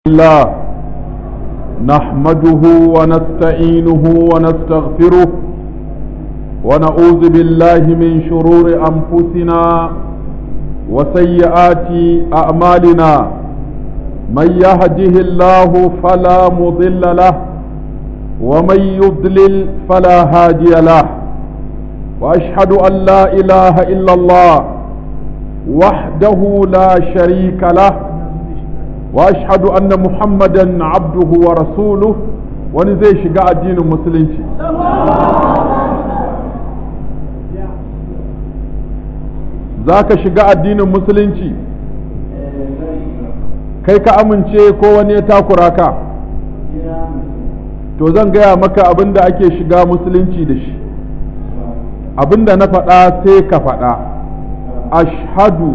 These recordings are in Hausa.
الله نحمده ونستعينه ونستغفره ونعوذ بالله من شرور أنفسنا وسيئات أعمالنا من يهده الله فلا مضل له ومن يضلل فلا هادي له وأشهد أن لا إله إلا الله وحده لا شريك له واشهد ان محمدا عبده ورسوله wani zai shiga addinin musulunci za ka shiga addinin musulunci kai ka amince ko wani ya takura ka to zan gaya maka abin da ake shiga musulunci da shi abin da na faɗa sai ka faɗa ashhadu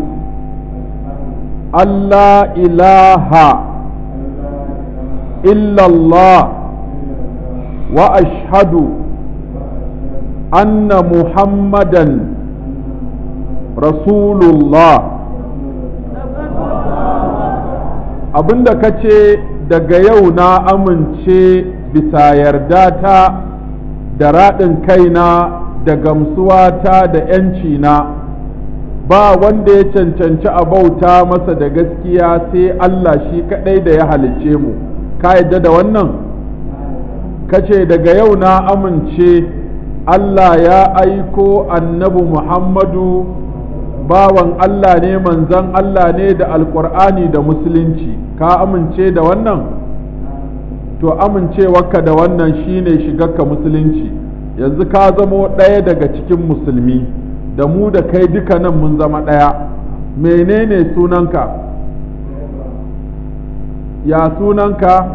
Allah ilaha illallah wa ashhadu anna muhammadan rasulullah abinda ka ce daga yau na amince bisa yarda ta da raɗin kaina da gamsuwata da 'yanci na ba wanda ya cancanci a bauta masa da gaskiya sai Allah shi kaɗai da ya halicce mu ka yadda da wannan kace daga yau na amince Allah ya aiko annabi Muhammadu bawan Allah ne manzan Allah ne da alkur'ani da musulunci ka amince da wannan to amincewarka da wannan shine shigarka musulunci yanzu ka zamo ɗaya daga cikin musulmi da mu da kai duka nan mun zama ɗaya menene sunanka ya sunanka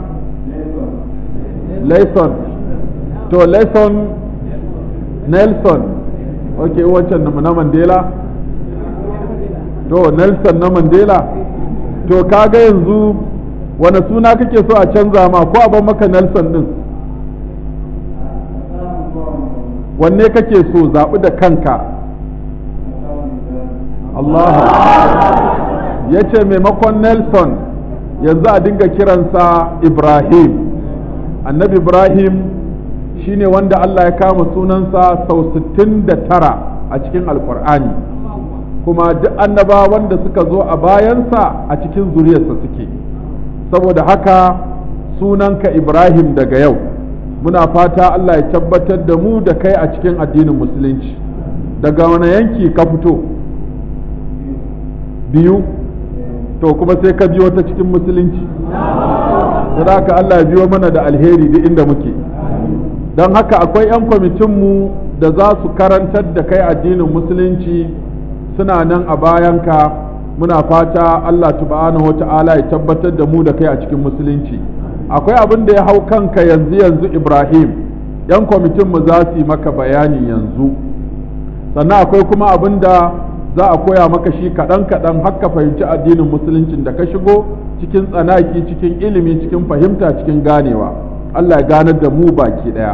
Layson to Layson Nelson ok wancan na Mandela to Nelson na Mandela to kaga yanzu wane suna kake so a canza ma ko a ban maka Nelson din wanne kake so zaɓi da kanka Allah ya ce maimakon Nelson yanzu a dinga kiransa Ibrahim annabi Ibrahim shine wanda Allah ya kama sunansa sau 69 a cikin alkur'ani kuma duk annaba wanda suka zo a bayansa a cikin zuriyarsa suke saboda haka sunanka Ibrahim daga yau muna fata Allah ya tabbatar da mu da kai a cikin addinin musulunci daga wani yanki ka fito biyu to kuma sai ka biyo ta cikin musulunci da haka Allah ya biyo mana da alheri duk inda muke don haka akwai 'yan kwamitinmu da za su karantar da kai addinin musulunci suna nan a bayanka muna fata Allah subhanahu wa ta'ala ya tabbatar da mu da kai a cikin musulunci akwai abin da ya hau kanka yanzu yanzu Ibrahim 'yan kwamitinmu za su yi maka bayani yanzu sannan akwai kuma abin da za a koya maka shi kaɗan kaɗan har ka fahimci addinin musuluncin da ka shigo cikin tsanaki cikin ilimi cikin fahimta cikin ganewa Allah ya ganar da mu baki ɗaya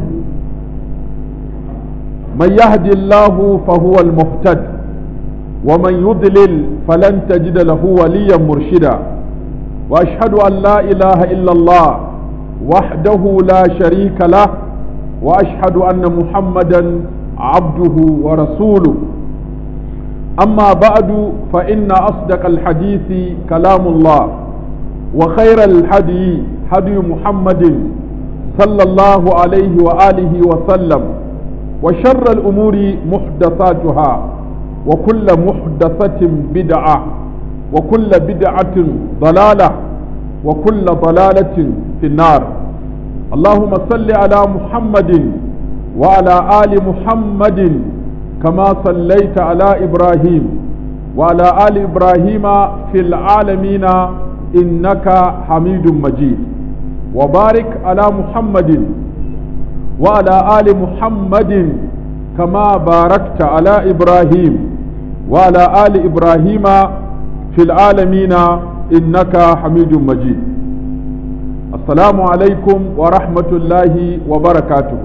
man yahdillahu fa huwa al-muhtad wa man yudlil falan tajida lahu waliyan murshida wa ashhadu an la ilaha illa Allah wahdahu la sharika lah wa ashhadu anna muhammadan abduhu wa rasuluhu أما بعد فإن أصدق الحديث كلام الله وخير الحدي هدي محمد صلى الله عليه وآله وسلم وشر الأمور محدثاتها وكل محدثة بدعة وكل بدعة ضلالة وكل ضلالة في النار اللهم صل على محمد وعلى آل محمد كما صليت على إبراهيم وعلى آل إبراهيم في العالمين إنك حميد مجيد وبارك على محمد وعلى آل محمد كما باركت على إبراهيم وعلى آل إبراهيم في العالمين إنك حميد مجيد السلام عليكم ورحمة الله وبركاته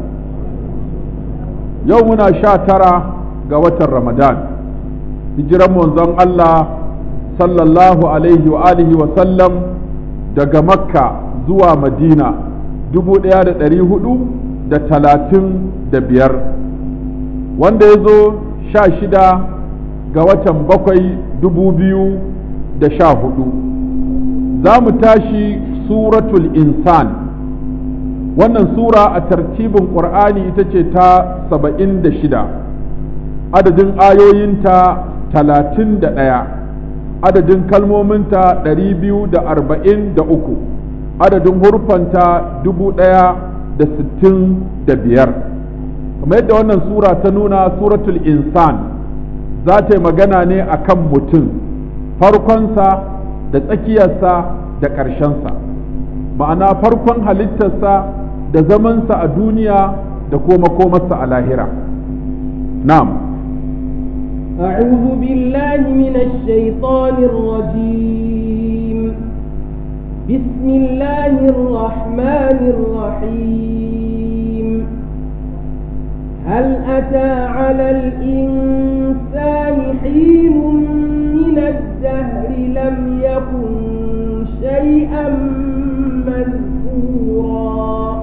يومنا شاترة ga watan Ramadan hijiran manzon Allah sallallahu alaihi wa alihi wa sallam daga makka zuwa madina dubu ɗaya da ɗari hudu da talatin da biyar wanda ya zo sha shida ga watan bakwai dubu biyu da sha hudu za mu tashi suratul insan wannan sura a tartibin ƙur'ani ita ce ta saba'in da shida adadin ayoyinta talatin da ɗaya adadin kalmominta ɗari biyu da arba'in da uku adadin hurfanta dubu ɗaya da sittin da biyar kamar yadda wannan sura ta nuna suratul insan za ta yi magana ne a kan mutum farkonsa da tsakiyarsa da ƙarshensa ma'ana farkon halittarsa da zamansa a duniya da kuma komarsa a lahira na'am أعوذ بالله من الشيطان الرجيم بسم الله الرحمن الرحيم هل أتى على الإنسان حين من الدهر لم يكن شيئا مذكورا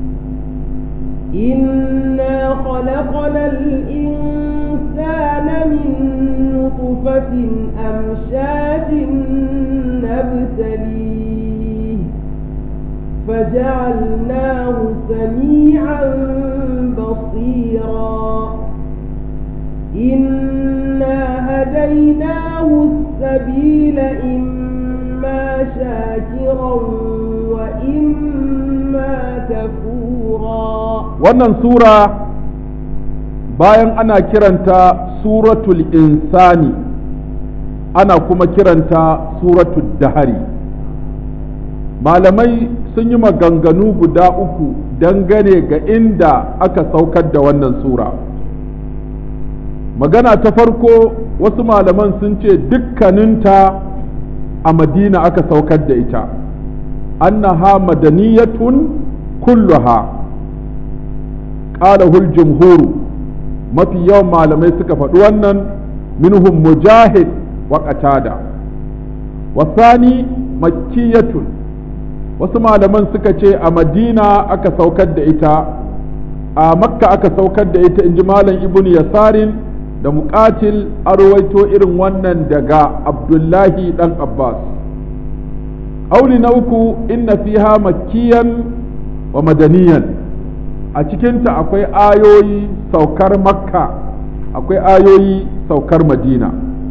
إنا خلقنا الإنسان من نطفة أمشاج نبتليه فجعلناه سميعا بصيرا إنا هديناه السبيل إما شاكرا وإما كفورا wannan sura bayan ana kiranta suratul insani ana kuma kiranta suratul dahari malamai sun yi maganganu guda uku dangane ga inda aka saukar da wannan sura magana ta farko wasu malaman sun ce dukkaninta a madina aka saukar da ita annaha madaniyatun kulluha qalahul jumhuru mafi yawan malamai suka faɗi wannan minhum mujahid wa qatada wasani makkiyatun wasu malaman suka ce a madina aka saukar da ita a makka aka saukar da ita inji malam ibnu yasarin da muqatil arwaito irin wannan daga abdullahi dan abbas auli na uku inna fiha makkiyan wa madaniyan a cikinta akwai ayoyi saukar makka akwai ayoyi saukar madina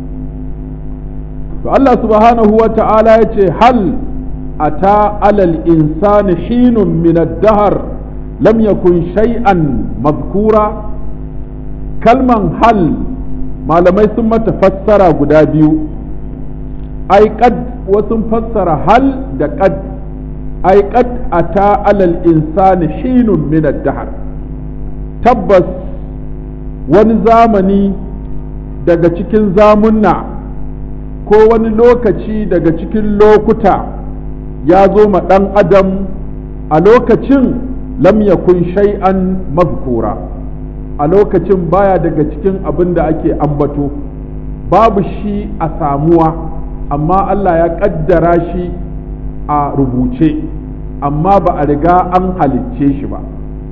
to Allah subhanahu wa ta'ala ya ce hal ata alal insani hinun min ad-dahr lam yakun shay'an mazkura kalman hal malamai sun mata fassara guda biyu ai qad wasu fassara hal da qad ai qad ata alal insani hinun min ad-dahr tabbas wani zamani daga cikin zamunna ko wani lokaci daga cikin lokuta ya zo ma ɗan adam a lokacin lam yakun shay'an mazkura a lokacin baya daga cikin abin da ake ambato babu shi a samuwa amma Allah ya ƙaddara shi a rubuce amma ba a riga an halicce shi ba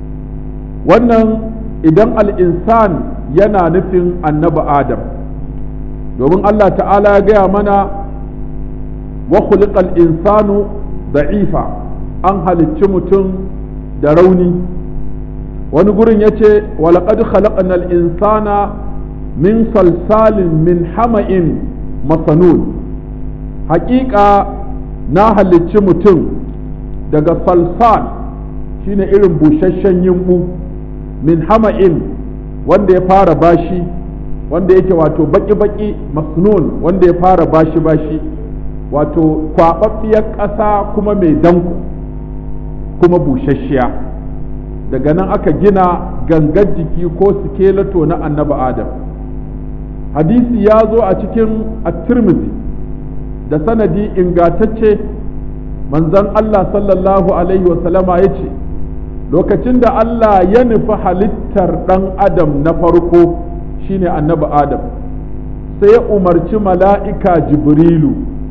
wannan idan al'insan yana nufin annabi adam domin Allah ta'ala ya gaya mana wa khuliqal insanu da'ifa an halicci mutum da rauni wani gurin ya ce walaƙad khalaqnal insana min salsalin min hama'in masanun haƙiƙa na halicci mutum daga salsal shine irin busasshen yimbu min hama'in wanda ya fara bashi wanda yake wato baki-baki masnun wanda ya fara bashi-bashi wato kwaɓaɓɓiyar ƙasa kuma mai danko kuma busasshiya daga nan aka gina gangar jiki ko sikelato na annabi adam hadisi ya zo a cikin at-tirmidhi da sanadi ingatacce manzon Allah sallallahu alaihi wasallama ya ce lokacin da Allah ya nufi halittar ɗan adam na farko shine annabi adam sai ya umarci mala'ika jibrilu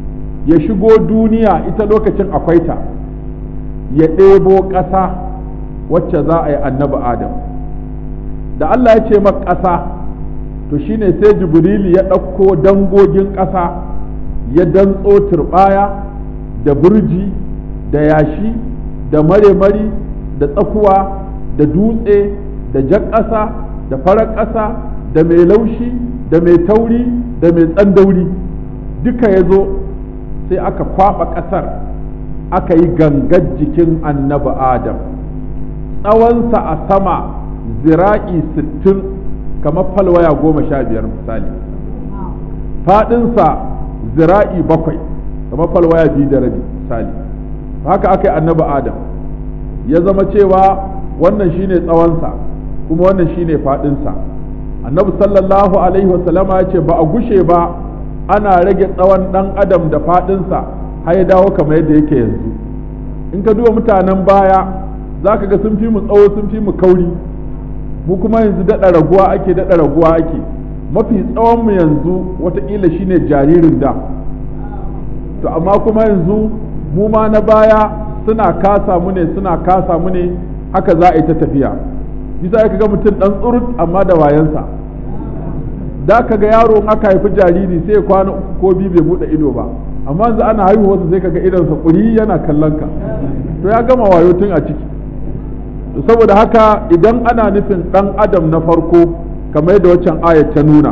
ya shigo duniya ita lokacin akwai ta ya ɗebo ƙasa wacce za a yi annabi adam da Allah ya ce maka ƙasa to shine sai jibrili ya ɗauko dangogin ƙasa ya dantso turɓaya da burji da yashi da mare-mari da tsakuwa da dutse da jan ƙasa da farar ƙasa da mai laushi da mai tauri da mai tsandauri duka ya zo sai aka kwaɓa ƙasar aka yi gangar jikin annabi adam tsawonsa a sama zira'i sittin kamar falwaya goma sha biyar misali faɗinsa zira'i bakwai kamar falwaya biyu da rabi misali haka aka yi annabi adam ya zama cewa wannan shine tsawonsa kuma wannan shine faɗinsa annabi sallallahu alaihi wasallama ya ce ba a gushe ba ana rage tsawon ɗan adam da faɗinsa har ya dawo kamar yadda yake yanzu in ka duba mutanen baya za ka ga sun fi mu tsawo sun fi mu kauri mu kuma yanzu daɗa raguwa ake daɗa raguwa ake mafi tsawon mu yanzu watakila shine jaririn da to amma kuma yanzu mu ma na baya suna kasa mu ne suna kasa mu ne haka za a yi ta tafiya bisa ka ga mutum ɗan tsurut amma da wayansa da ka ga yaro aka haifi jariri sai kwana uku ko biyu bai buɗe ido ba amma yanzu ana haihuwarsa sai kaga idonsa kuri yana kallon ka to ya gama wayo tun a ciki saboda haka idan ana nufin ɗan adam na farko kamar yadda waccan ayat ta nuna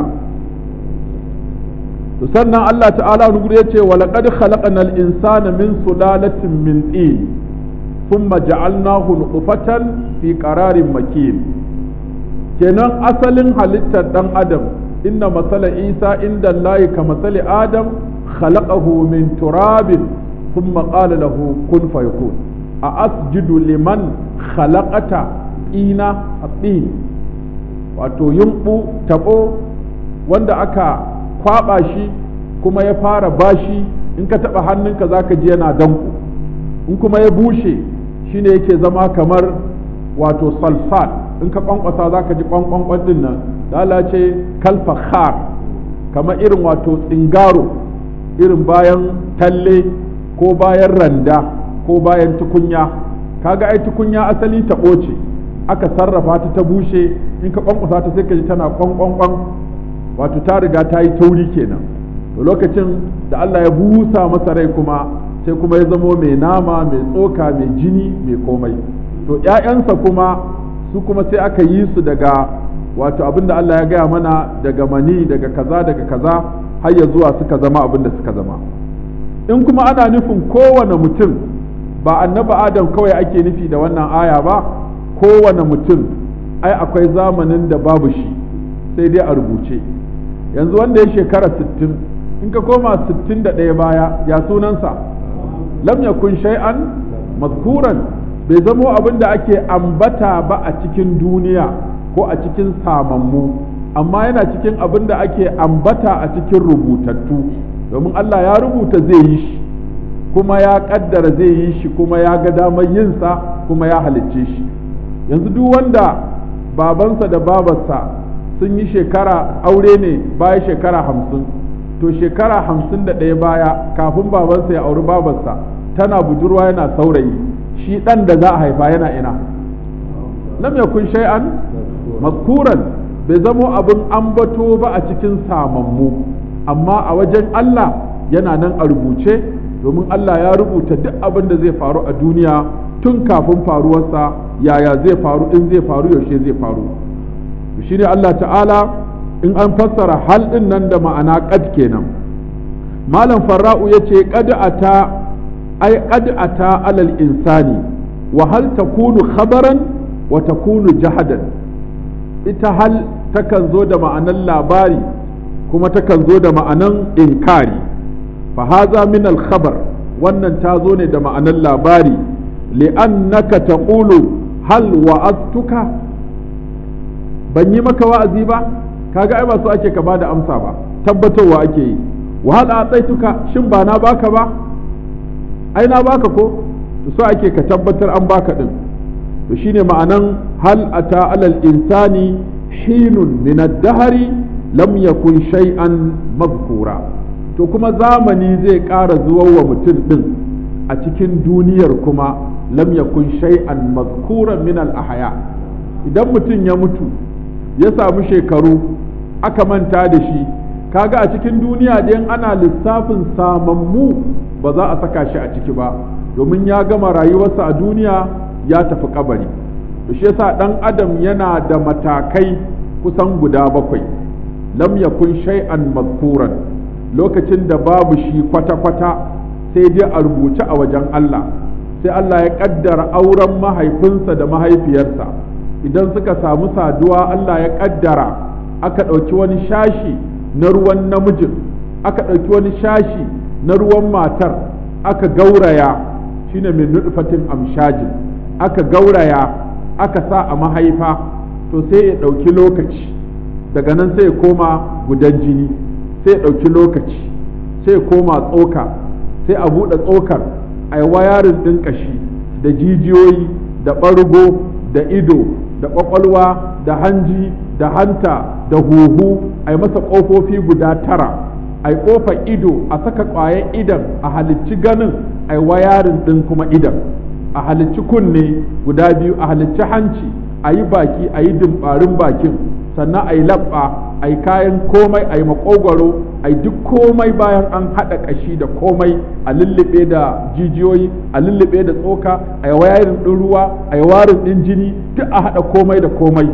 to sannan Allah ta'ala wani ya ce wa laqad khalaqnal insana min sulalatin min tin thumma ja'alnahu nutfatan fi qararin makin kenan asalin halittar ɗan adam inna masala isa inda Allah ka masali adam khalaqahu min turabin thumma qala lahu kun fayakun a asjudu liman khalaqata ina at-tin wato yumbu tabo wanda aka kwaba shi kuma ya fara bashi in ka taba hannunka zaka ji yana danko in kuma ya bushe shine yake zama kamar wato salsal in ka kwankwasa zaka ji kwankwankwan din nan da ce kalfakhar kamar irin wato tsingaro irin bayan talle ko bayan randa ko bayan tukunya kaga ai tukunya asali ta ɓoce aka sarrafa ta ta bushe in ka kwankwasa ta sai ka ji tana kwankwankwan wato ta riga ta yi tauri kenan to lokacin da Allah ya busa masa rai kuma sai kuma ya zamo mai nama mai tsoka mai jini mai komai to ‘ya'yansa kuma su kuma sai aka yi su daga wato abin da Allah ya gaya mana daga mani daga kaza daga kaza har ya zuwa suka zama abin da suka zama in kuma ana nufin kowane mutum ba annaba adam kawai ake nufi da wannan aya ba kowane mutum ai akwai zamanin da babu shi sai dai a rubuce yanzu wanda ya shekara 60 in ka koma 61 baya ya sunansa lam yakun shay'an mazkuran bai zamo abin da ake ambata ba a cikin duniya ko a cikin samammu amma yana cikin abin da ake ambata a cikin rubutattu domin Allah ya rubuta zai yi shi kuma ya kaddara zai yi shi kuma ya ga damar yinsa kuma ya halicce shi yanzu duk wanda babansa da babarsa sun yi shekara aure ne baya shekara hamsin to shekara hamsin da ɗaya baya kafin babansa ya auri babarsa tana budurwa yana saurayi shi ɗan da za a haifa yana ina lam yakun shay'an mazkuran bai zamo abin ambato ba a cikin samammu amma a wajen Allah yana nan a rubuce domin Allah ya rubuta duk abin da zai faru a duniya tun kafin faruwarsa yaya zai faru in zai faru yaushe zai faru shi ne Allah ta'ala in an fassara hal ɗin nan da ma'ana qad kenan malam farra'u ya ce qad ata ai qad ata alal insani wa hal takunu khabaran wa takunu jahadan ita hal takan zo da ma'anan labari kuma takan zo da ma'anan inkari fa haza min al khabar wannan ta zo ne da ma'anan labari li'annaka taqulu hal wa'aztuka ban yi maka wa'azi ba kaga ai ba su ake ka bada amsa ba tabbatarwa ake yi wa hal ataituka shin ba na baka ba ai na baka ko to so ake ka tabbatar an baka din to shine ma'anan hal ata alal insani hinun min ad-dahri lam yakun shay'an madhkura to kuma zamani zai ƙara zuwa wa mutum ɗin a cikin duniyar kuma lam yakun shay'an mazkuran min al ahya idan mutum ya mutu ya samu shekaru aka manta da shi kaga a cikin duniya dai ana lissafin samammu ba za a saka shi a ciki ba domin ya gama rayuwarsa a duniya ya tafi kabari to shi yasa dan adam yana da matakai kusan guda bakwai lam yakun shay'an mazkuran lokacin da babu shi kwata-kwata sai dai a rubuce a wajen Allah sai Allah ya kaddara auren mahaifinsa da mahaifiyarsa idan suka samu saduwa Allah ya kaddara aka ɗauki wani shashi na ruwan namijin aka ɗauki wani shashi na ruwan matar aka gauraya shine min nutfatin amshajin aka gauraya aka sa a mahaifa to sai ya ɗauki lokaci daga nan sai ya koma gudan jini sai ya ɗauki lokaci sai ya koma tsoka sai a buɗe tsokar a yi wayarin ɗin ƙashi da jijiyoyi da ɓargo da ido da ƙwaƙwalwa da hanji da hanta da huhu a yi masa ƙofofi guda tara a yi ƙofar ido a saka ƙwayan idan a halicci ganin a yi wayarin ɗin kuma idan a halicci kunne guda biyu a halicci hanci a yi baki a yi dimbarin bakin sannan a yi labba a yi kayan komai a yi makogwaro a yi duk komai bayan an haɗa ƙashi da komai a lullube da jijiyoyi a lullube da tsoka a yi wayarin ɗin ruwa a yi warin ɗin jini duk a haɗa komai da komai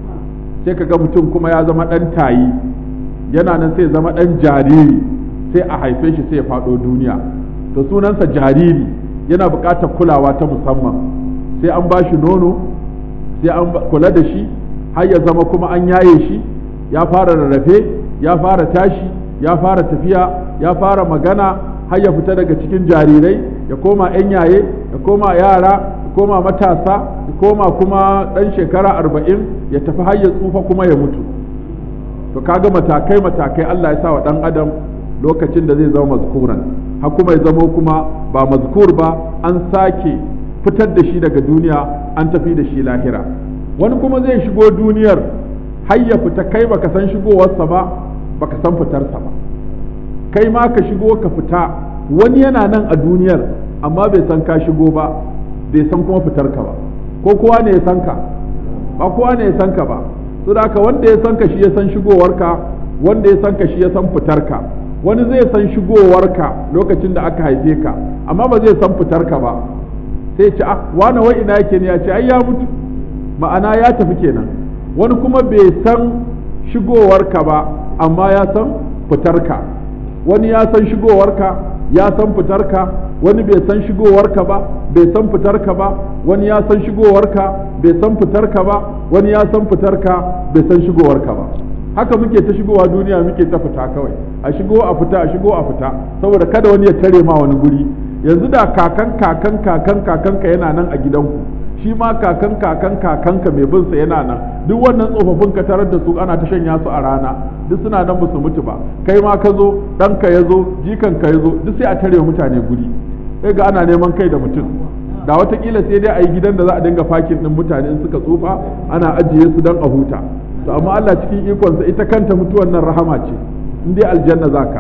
sai ka ga mutum kuma ya zama ɗan tayi yana nan sai zama ɗan jariri sai a haife shi sai ya faɗo duniya to sunansa jariri yana buƙatar kulawa ta musamman sai an ba shi nono sai an kula da shi har ya zama kuma an yaye shi ya fara rarrafe ya fara tashi ya fara tafiya ya fara magana har ya fita daga cikin jarirai ya koma 'yan yaye ya koma yara ya koma matasa ya koma kuma ɗan shekara arba'in ya tafi har ya tsufa kuma ya mutu to kaga matakai matakai Allah ya sa wa ɗan adam lokacin da zai zama mazkuran har kuma ya zama kuma ba mazkur ba an sake fitar da shi daga duniya an tafi da shi lahira wani kuma zai shigo duniyar har ya fita kai baka san shigowarsa ba baka san fitarsa ba kai ma ka shigo ka fita wani yana nan a duniyar amma bai san ka shigo ba bai san kuma fitarka ba ko kowa ne ya san ka ba kowa ne ya san ka ba so da haka wanda ya san ka shi ya san shigowarka wanda ya san ka shi ya san fitarka wani zai san shigowarka lokacin da aka haife ka amma ba zai san fitarka ba sai ce ah wani wai ina yake ne ya ce ai ya mutu ma'ana ya tafi kenan wani kuma bai san shigowarka ba amma ya san fitarka wani ya san shigowarka ya san fitarka wani bai san shigowarka ba bai san fitarka ba wani ya san shigowarka bai san fitarka ba wani ya san fitarka bai san shigowarka ba haka muke ta shigowa duniya muke ta fita kawai a shigo a fita a shigo a fita saboda kada wani ya tare ma wani guri yanzu da kakan kakan kakan kakanka yana nan a gidanku shi ma kakan kakan kakanka mai bin sa yana nan duk wannan tsofaffin ka tarar da su ana ta shanya su a rana duk suna nan ba su mutu ba kai ma ka zo ɗanka ya zo jikanka ya zo duk sai a tare mutane guri sai ga ana neman kai da mutum da watakila sai dai a yi gidan da za a dinga fakin ɗin mutane in suka tsufa ana ajiye su don a huta to amma Allah cikin ikonsa ita kanta mutuwan nan rahama ce in dai aljanna zaka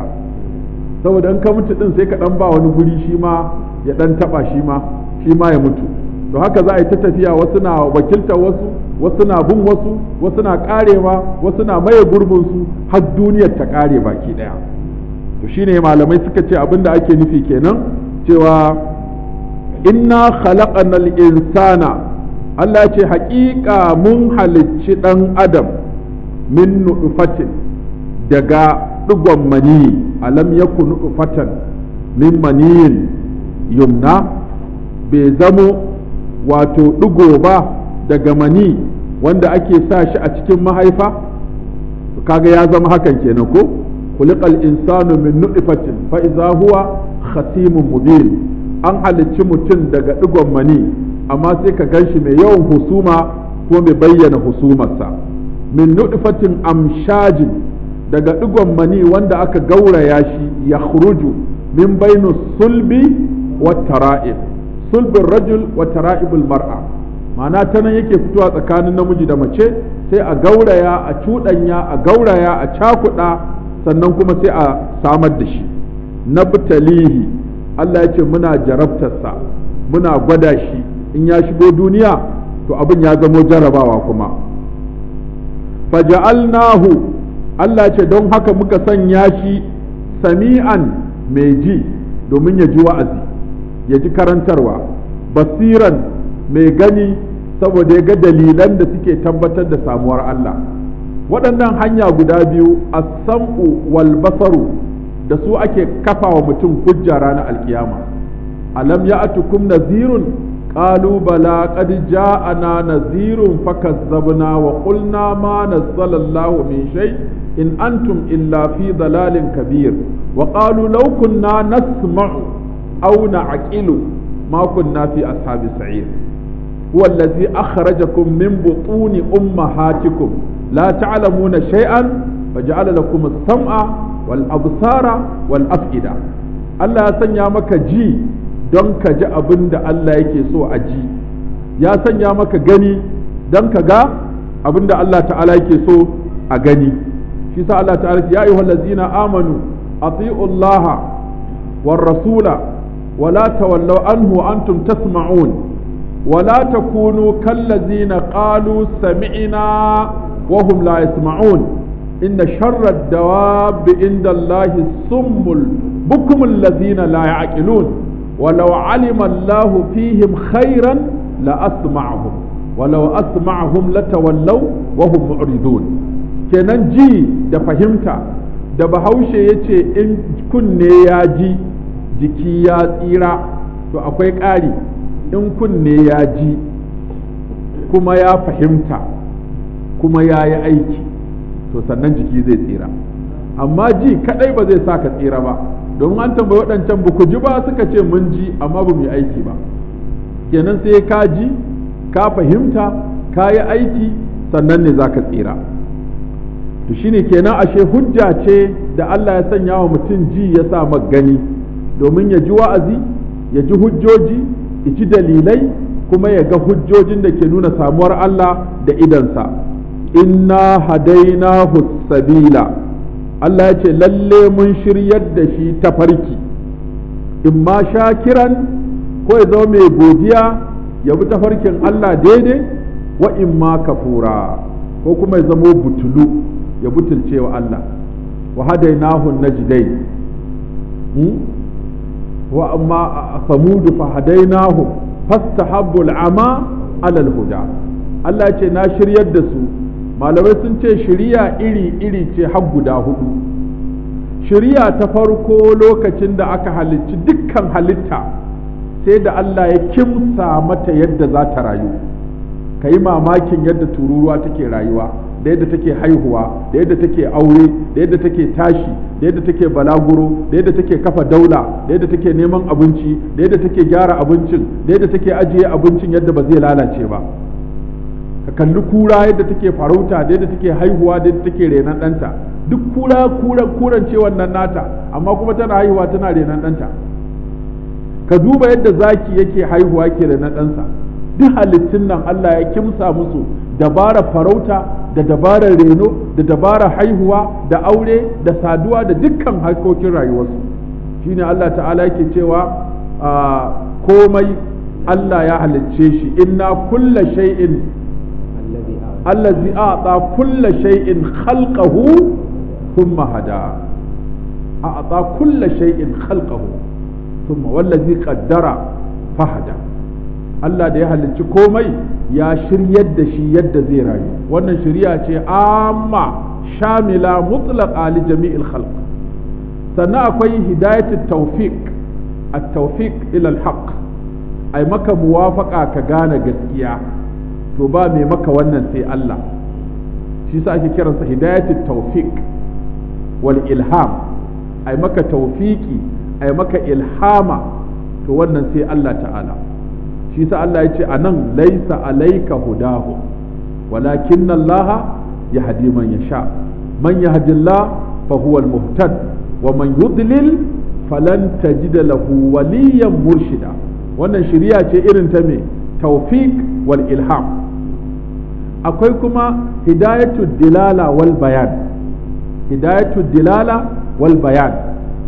saboda in ka mutu din sai ka dan ba wani guri shi ma ya dan taba shi ma shi ma ya mutu to haka za a yi ta tafiya wasu na wakiltar wasu wasu na bin wasu wasu na karewa wasu na maye gurbin su har duniyar ta kare baki daya to shine malamai suka ce abin da ake nufi kenan cewa inna khalaqanal insana Allah ce haƙiƙa mun halicci ɗan adam min nuɗufatin daga ɗigon mani alam yaku nuɗufatan min maniyin yumna bai zamo wato ɗigo ba daga mani wanda ake sa shi a cikin mahaifa kaga ya zama hakan kenan ko kuliƙal insanu min nuɗufatin fa iza huwa khasimun mubin an halicci mutum daga ɗigon mani amma sai ka gan shi mai yawan husuma ko mai bayyana husumarsa min nutfatin amshajin daga digon mani wanda aka gauraya shi ya khuruju min bainu sulbi wa tara'ib sulbin rajul wa tara'ibul mar'a ma'ana ta nan yake fitowa tsakanin namiji da mace sai a gauraya a cuɗanya a gauraya a cakuɗa sannan kuma sai a samar da shi nabtalihi Allah ya ce muna jarabtarsa muna gwada shi in ya shigo duniya to abin ya zamo jarabawa kuma faja'alnahu Allah ce don haka muka sanya shi sami'an mai ji domin ya ji wa'azi ya ji karantarwa basiran mai gani saboda ya ga dalilan da suke tabbatar da samuwar Allah waɗannan hanya guda biyu as-sam'u wal basaru da su ake kafa wa mutum hujja ranar alkiyama alam ya'tukum nazirun qalu bala qad ja'ana nazirun fakazzabna wa qulna ma nazzala Allahu min shay in antum illa fi dalalin kabir wa qalu law kunna nasma'u aw na'qilu ma kunna fi ashabi sa'ir huwa allazi akhrajakum min butuni ummahatikum la ta'lamuna shay'an faja'ala lakum as-sam'a wal absara wal af'ida Allah ya sanya maka ji don ka ji abin da Allah yake so a ji ya sanya maka gani don ka ga abin da Allah ta'ala yake so a gani shi sa Allah ta'ala ya ayyuhal ladzina amanu ati'u Allah war rasula wa la tawallaw anhu antum tasma'un wa la takunu kal ladzina qalu sami'na wa hum la yasma'un إن شر الدواب عند الله الصم البكم الذين لا يعقلون ولو علم الله فيهم خيرا لأسمعهم ولو أسمعهم لتولوا وهم معرضون kenan ji da fahimta da bahaushe ya ce in kunne ya ji jiki ya tsira to akwai ƙari in kunne ya ji kuma ya fahimta kuma ya yi aiki to sannan jiki zai tsira amma ji kadai ba zai sa ka tsira ba domin an tambayi waɗancan ba ku ji ba suka ce mun ji amma ba mu yi aiki ba kenan sai ka ji ka fahimta ka yi aiki sannan ne za ka tsira to shine kenan ashe hujja ce da Allah ya sanya wa mutum ji ya sa gani domin ya ji wa'azi ya ji hujjoji ya ji dalilai kuma ya ga hujjojin da ke nuna samuwar Allah da idansa inna hadainahu sabila Allah ya ce lalle mun shiryar da shi ta farki in ma shakiran ko ya zama mai godiya ya bi tafarkin Allah daidai wa in ma kafura ko kuma ya zama butulu ya butulce wa Allah wa hadainahu najdai wa amma samudu fa hadainahu fastahabbu al'ama ala al-huda Allah ce na shiryar da su malamai sun ce shiriya iri-iri ce har guda hudu shiriya ta farko lokacin da aka halicci dukkan halitta sai da Allah ya kimsa mata yadda za ta rayu ka yi mamakin yadda tururuwa take rayuwa da yadda take haihuwa da yadda take aure da yadda take tashi da yadda take balaguro da yadda take kafa daula da yadda take neman abinci da yadda take gyara abincin da yadda take ajiye abincin yadda ba zai lalace ba ka kalli kura yadda take farauta da yadda take haihuwa da yadda take renon ɗanta duk kura kura kuran ce wannan nata amma kuma tana haihuwa tana renon ɗanta ka duba yadda zaki yake haihuwa ke renon ɗansa duk halittun nan Allah ya kimsa musu dabarar farauta da dabarar reno da dabarar haihuwa da aure da saduwa da dukkan harkokin rayuwarsu shine Allah ta'ala yake cewa komai Allah ya halicce shi inna kulla shay'in allazi a'ta kulla shay'in khalqahu thumma hada a'ta kulla shay'in khalqahu thumma wallazi qaddara fahada Allah da ya halicci komai ya shiryar da shi yadda zai rayu wannan shirya ce amma shamila mutlaqa li jami'il khalq sannan akwai hidayatul tawfiq at-tawfiq ila al-haqq ai maka muwafaqa ka gane gaskiya to ba mai maka wannan sai Allah shi sa ake kiransa hidayatul tawfiq wal ilham ai maka tawfiki ai maka ilhama to wannan sai Allah ta'ala shi sa Allah ya ce a nan laisa alaika hudahu walakin Allah ya hadi man ya sha man ya hadillah fa huwa al-muhtad wa man yudlil falan tajida lahu waliyan murshida wannan shiriya ce irin ta me tawfiq wal ilham akwai kuma hidayatu dilala wal bayan hidayatu dilala wal bayan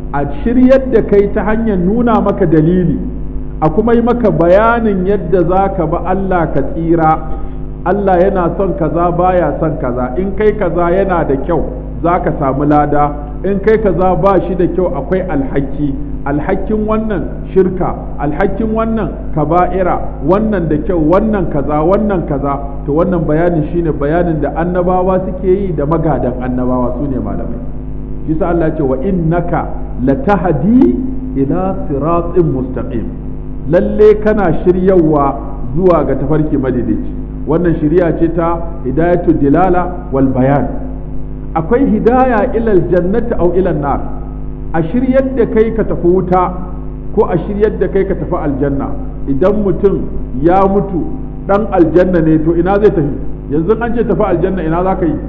a shiryar da kai ta hanyar nuna maka dalili a kuma yi maka bayanin yadda za ka ba Allah ka tsira Allah yana son kaza baya son kaza in kai kaza yana da kyau za ka samu lada in kai kaza ba shi da kyau akwai alhaki alhakin wannan shirka alhakin wannan kaba'ira wannan da kyau wannan kaza wannan kaza to wannan bayanin shine bayanin da annabawa suke yi da magadan annabawa su ne malamai yasa Allah ce wa innaka latahdi ila siratin mustaqim lalle kana shiryawa zuwa ga tafarki madaidaici wannan shiriya ce ta hidayatu dilala wal bayan akwai hidaya ilal jannati aw ilan nar a shiryar da kai ka tafi wuta ko a shiryar da kai ka tafi aljanna idan mutum ya mutu dan aljanna ne to ina zai tafi yanzu an ce tafi aljanna ina za ka yi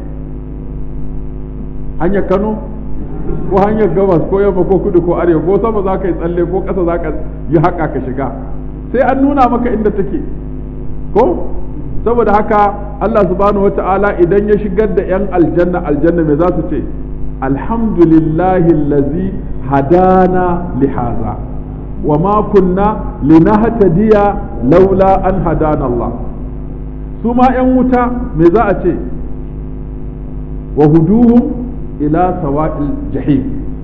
hanyar kano ko hanyar gabas ko yamma ko kudu ko arewa ko sama za ka yi tsalle ko ƙasa za ka yi haƙa ka shiga sai an nuna maka inda take ko saboda haka Allah subhanahu wata'ala idan ya shigar da 'yan aljanna aljanna me za su ce alhamdulillahi allazi hadana lihaza wa ma kunna linahtadiya laula an hadana Allah su ma 'yan wuta me za a ce wa huduhum ila sawa'il jahim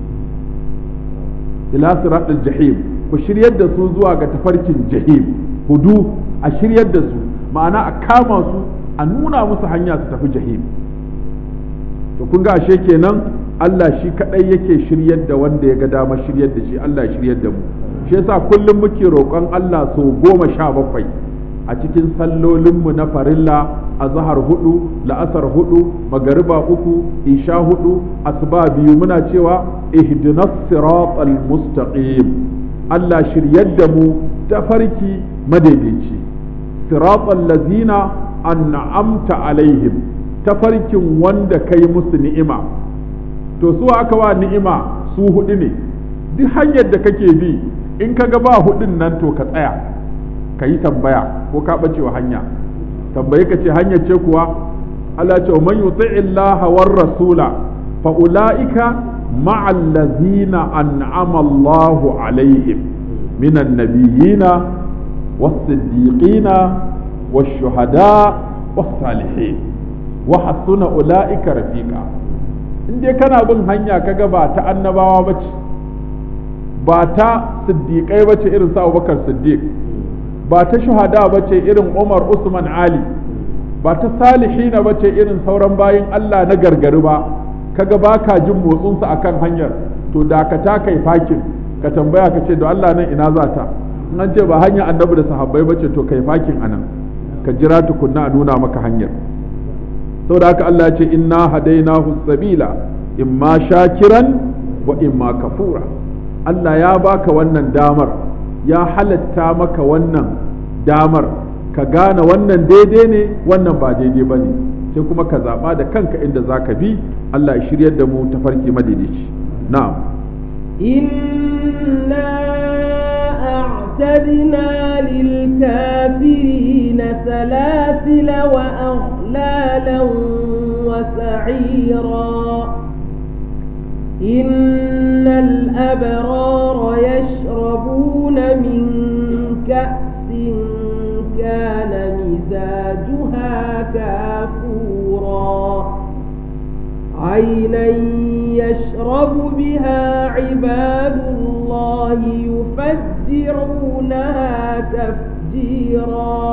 ila siratil jahim ku shiryar da su zuwa ga tafarkin jahim hudu a shiryar da su ma'ana a kama su a nuna musu hanya su tafi jahim to kun ga ashe kenan Allah shi kadai yake shiryar da wanda ya ga dama shiryar da shi Allah ya shiryar da mu shi yasa kullum muke roƙon Allah so goma sha bakwai a cikin sallolinmu na farilla a zahar hudu la'asar hudu magariba uku isha hudu asuba biyu muna cewa ihdinas siratal mustaqim Allah shiryar da mu tafarki madaidaici siratal lazina an'amta alaihim tafarkin wanda kai musu ni'ima to su aka wa ni'ima su hudu ne duk hanyar da kake bi in ka ga ba hudun nan to ka tsaya ka yi tambaya ko ka bace wa hanya tambayi ka ce hanyar ce kuwa Allah ce man yuti'i Allah war rasula fa ulaika ma'al ladzina an'ama Allah alaihim minan nabiyina was-siddiqina wash-shuhada was-salihin wa hasuna ulaika rafiqa in dai kana bin hanya kaga ba ta annabawa bace ba ta siddiqai bace irin sa Abubakar Siddiq ba ta shuhada bace irin Umar Usman Ali ba ta salihina bace irin sauran bayin Allah na gargari ba kaga baka jin motsin su akan hanyar to dakata kai fakin ka tambaya ka ce da Allah nan ina za ta in an ce ba hanya annabi da sahabbai bace to kai fakin anan ka jira tukunna a nuna maka hanyar saboda haka Allah ya ce inna hadainahu sabila imma shakiran wa imma kafura Allah ya baka wannan damar ya halatta maka wannan damar ka gane wannan daidai ne wannan ba daidai ba ne sai kuma ka zaɓa da kanka inda za ka bi Allah ya shiryar da mu ta farki madaidaici na'am إنا أعتدنا للكافرين سلاسل وأغلالا وسعيرا إن الأبرار يشربون من كأس كان مزاجها كافورا عينا يشرب بها عباد الله يفجرونها تفجيرا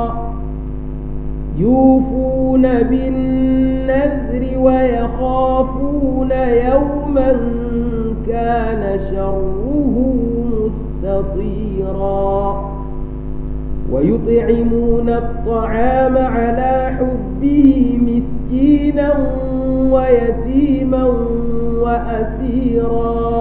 يوفون بالنذر ويخافون يوما كان شره مستطيرا ويطعمون الطعام على حبه مسكينا ويتيما وأسيرا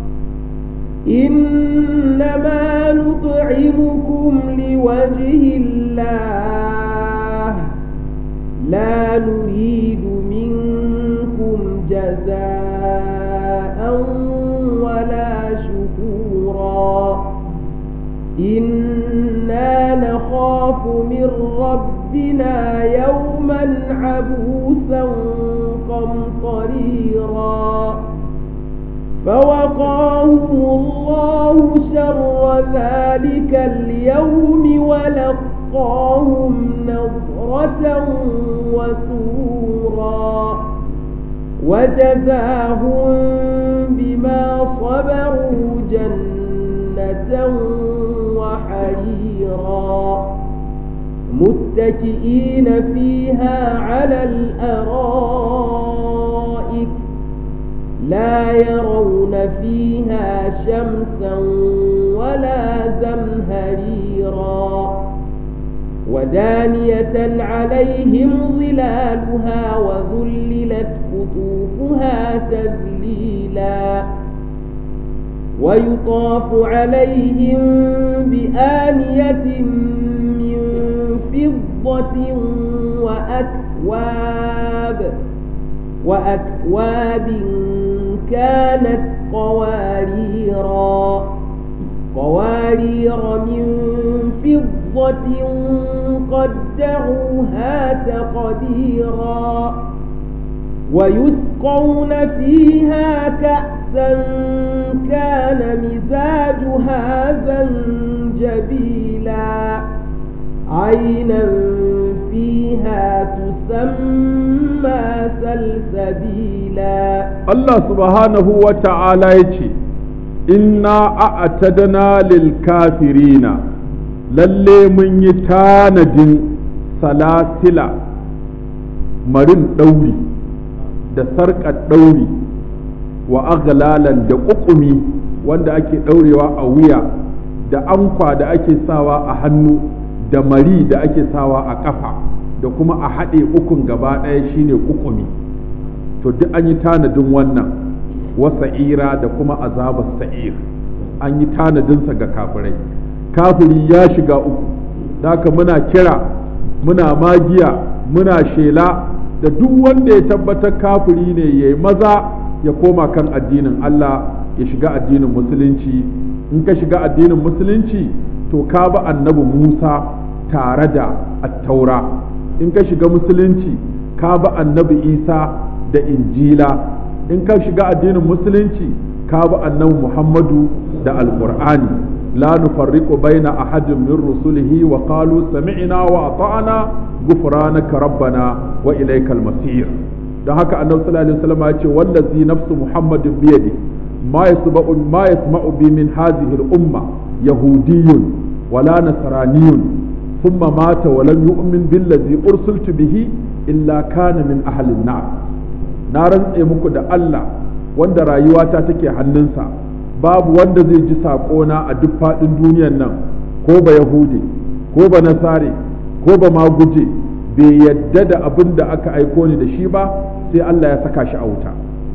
إنما نطعمكم لوجه الله لا نريد منكم جزاء ولا شكورا إنا نخاف من ربنا يوما عبوسا قمطريرا فوقاهم الله شر ذلك اليوم ولقاهم نظرة وسورا وجزاهم بما صبروا جنة وحريرا متكئين فيها على الأرائك لا يرون فيها شمسا ولا زمهريرا ودانية عليهم ظلالها وذللت قطوفها تذليلا ويطاف عليهم بآنية من فضة وأكواب وأكواب كانت قواريرا قوارير من فضة قدروها تقديرا ويسقون فيها كأسا كان مزاجها زنجبيلا عينا فيها تسمى سلسبيلا Allah subhanahu wa ta'ala ya ce, Inna a'tadna lil kafirina lalle mun yi tanadin salasila marin ɗauri da sarƙar ɗauri wa aghlalan da ƙuƙumi wanda ake ɗaurewa a wuya da ankwa da ake sawa a hannu da mari da ake sawa a ƙafa da kuma a haɗe ukun gaba ɗaya shine ƙuƙumi. to duk an yi tanadin wannan wasa'ira da kuma azabar sa'ir an yi tanadinsa ga kafirai kafiri ya shiga uku haka muna kira muna magiya muna shela da duk wanda ya tabbatar kafiri ne ya yi maza ya koma kan addinin Allah ya shiga addinin musulunci in ka shiga addinin musulunci to ka bi annabi Musa tare da attaura in ka shiga musulunci ka bi annabi Isa da injila in ka shiga addinin musulunci ka bi annabi muhammadu da alqur'ani la nufarriqu baina ahadin min rusulihi wa qalu sami'na wa ata'na ghufranaka rabbana wa ilaykal masir dan haka annabi sallallahu alaihi wasallam ya ce wallazi nafsu muhammadin bi yadi ma yasma'u ma yasma'u bi min hadhihi al-umma yahudiyyun wala nasraniyyun ثم مات ولم يؤمن بالذي أرسلت به إلا كان من أهل النار na rantse muku da Allah wanda rayuwata take hannunsa babu wanda zai ji saƙona a duk faɗin duniyan nan ko ba Yahudi ko ba Nasare ko ba Maguje bai yadda da abin da aka aiko ni da shi ba sai Allah ya saka shi a wuta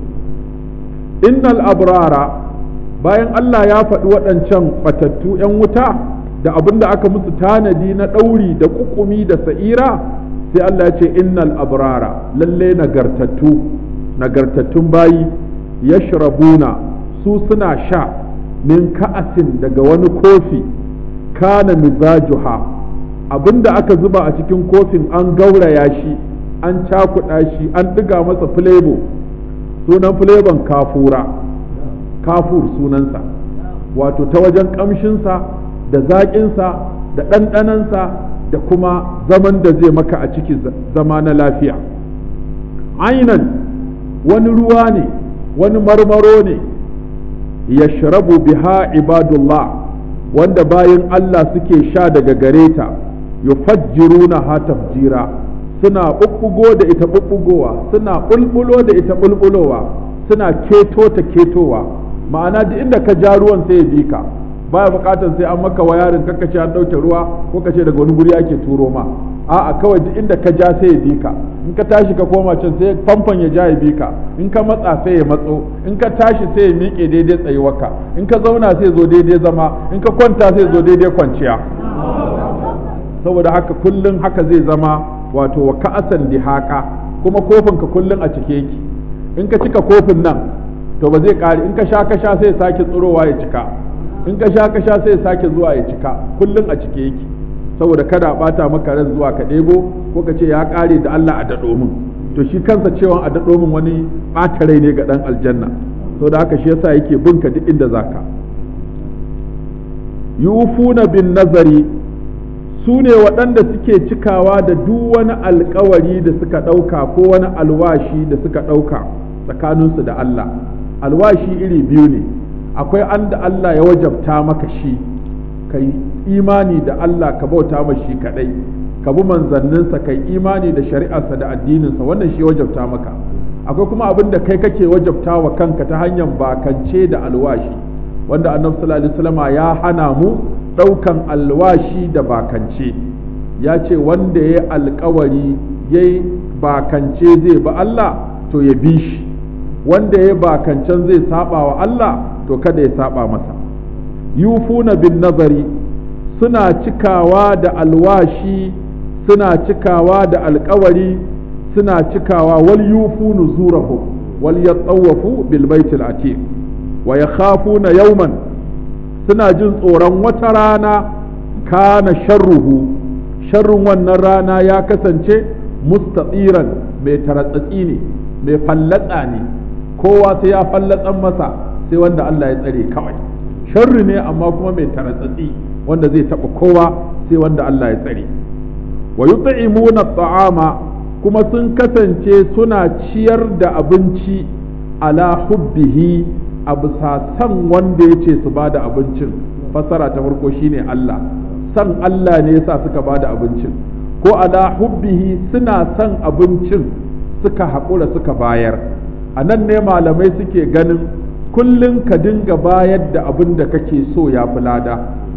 innal abrara bayan Allah ya faɗi waɗancan batattu 'yan wuta da abin da aka musu tanadi na ɗauri da ƙuƙumi da sa'ira sai Allah ya ce innal abrara lalle nagartattu nagartattun bayi yashrabuna su suna sha min ka'asin daga wani kofi kana mizajuha abinda aka zuba a cikin kofin an gauraya shi an cakuɗa shi an ɗiga masa filebo sunan filebon kafura kafur sunansa wato ta wajen ƙamshinsa da zaƙinsa da ɗanɗanansa da kuma zaman da zai maka a ciki zama na lafiya ainan wani ruwa ne wani marmaro ne ya shirabu biha ibadullah wanda bayan Allah suke sha daga gare ta yufajjiruna ha tafjira suna ɓuɓɓugo da ita ɓuɓɓugowa suna ɓulɓulo da ita ɓulɓulowa suna keto ta ketowa ma'ana duk inda ka ja ruwan sai ya bi ka baya bukatar sai an maka wayarin kakka ce an ɗauke ruwa ko ka ce daga wani guri ake turo ma a'a kawai duk inda ka ja sai ya bi ka in ka tashi ka koma can sai famfon ya ja ya bi ka in ka matsa sai ya matso in ka tashi sai ya miƙe daidai tsayuwarka in ka zauna sai ya zo daidai zama in ka kwanta sai ya zo daidai kwanciya saboda haka kullum haka zai zama wato wa ka'asan dihaka kuma kofin ka kullum a cike yake in ka cika kofin nan to ba zai kare in ka sha ka sha sai ya sake tsirowa ya cika in ka sha ka sha sai ya sake zuwa ya cika kullum a cike yake saboda kada a bata maka ran zuwa ka ɗebo ko ka ce ya ƙare da Allah a daɗo min to shi kansa cewa a daɗo min wani ɓata rai ne ga ɗan aljanna so da haka shi yasa yake binka duk inda zaka yufuna bin nazari su ne waɗanda suke cikawa da duk wani alkawari da suka ɗauka ko wani alwashi da suka ɗauka tsakaninsu da Allah alwashi iri biyu ne akwai an da Allah ya wajabta maka shi ka yi imani da Allah ka bauta ma shi kaɗai ka bi manzanninsa ka yi imani da shari'arsa da addininsa wannan shi wajabta maka akwai kuma abin da kai kake wajabta wa kanka ta hanyar bakance da alwashi wanda annabi sallallahu alaihi wasallam ya hana mu ɗaukan alwashi da bakance ya ce wanda ya alkawari ya bakance zai ba Allah to ya bi shi wanda ya bakancen zai saba wa Allah to kada ya saba masa yufuna bin nazari suna cikawa da alwashi suna cikawa da alkawari suna cikawa wal yufu nuzurahum wal yatawafu bil baitil atiq wa yakhafuna yawman suna jin tsoron wata rana kana sharruhu sharrun wannan rana ya kasance mustatsiran mai taratsatsi ne mai fallatsa ne kowa sai ya fallatsan masa sai wanda Allah ya tsare kawai sharri ne amma kuma mai taratsatsi wanda zai taɓa kowa sai wanda Allah ya tsare wa yut'imuna ta'ama kuma sun kasance suna ciyar da abinci ala hubbihi a bisa san wanda ya ce su ba da abincin fassara ta farko shine Allah san Allah ne yasa suka ba da abincin ko ala hubbihi suna san abincin suka haƙura suka bayar a nan ne malamai suke ganin kullum ka dinga bayar da abin da kake so ya fi lada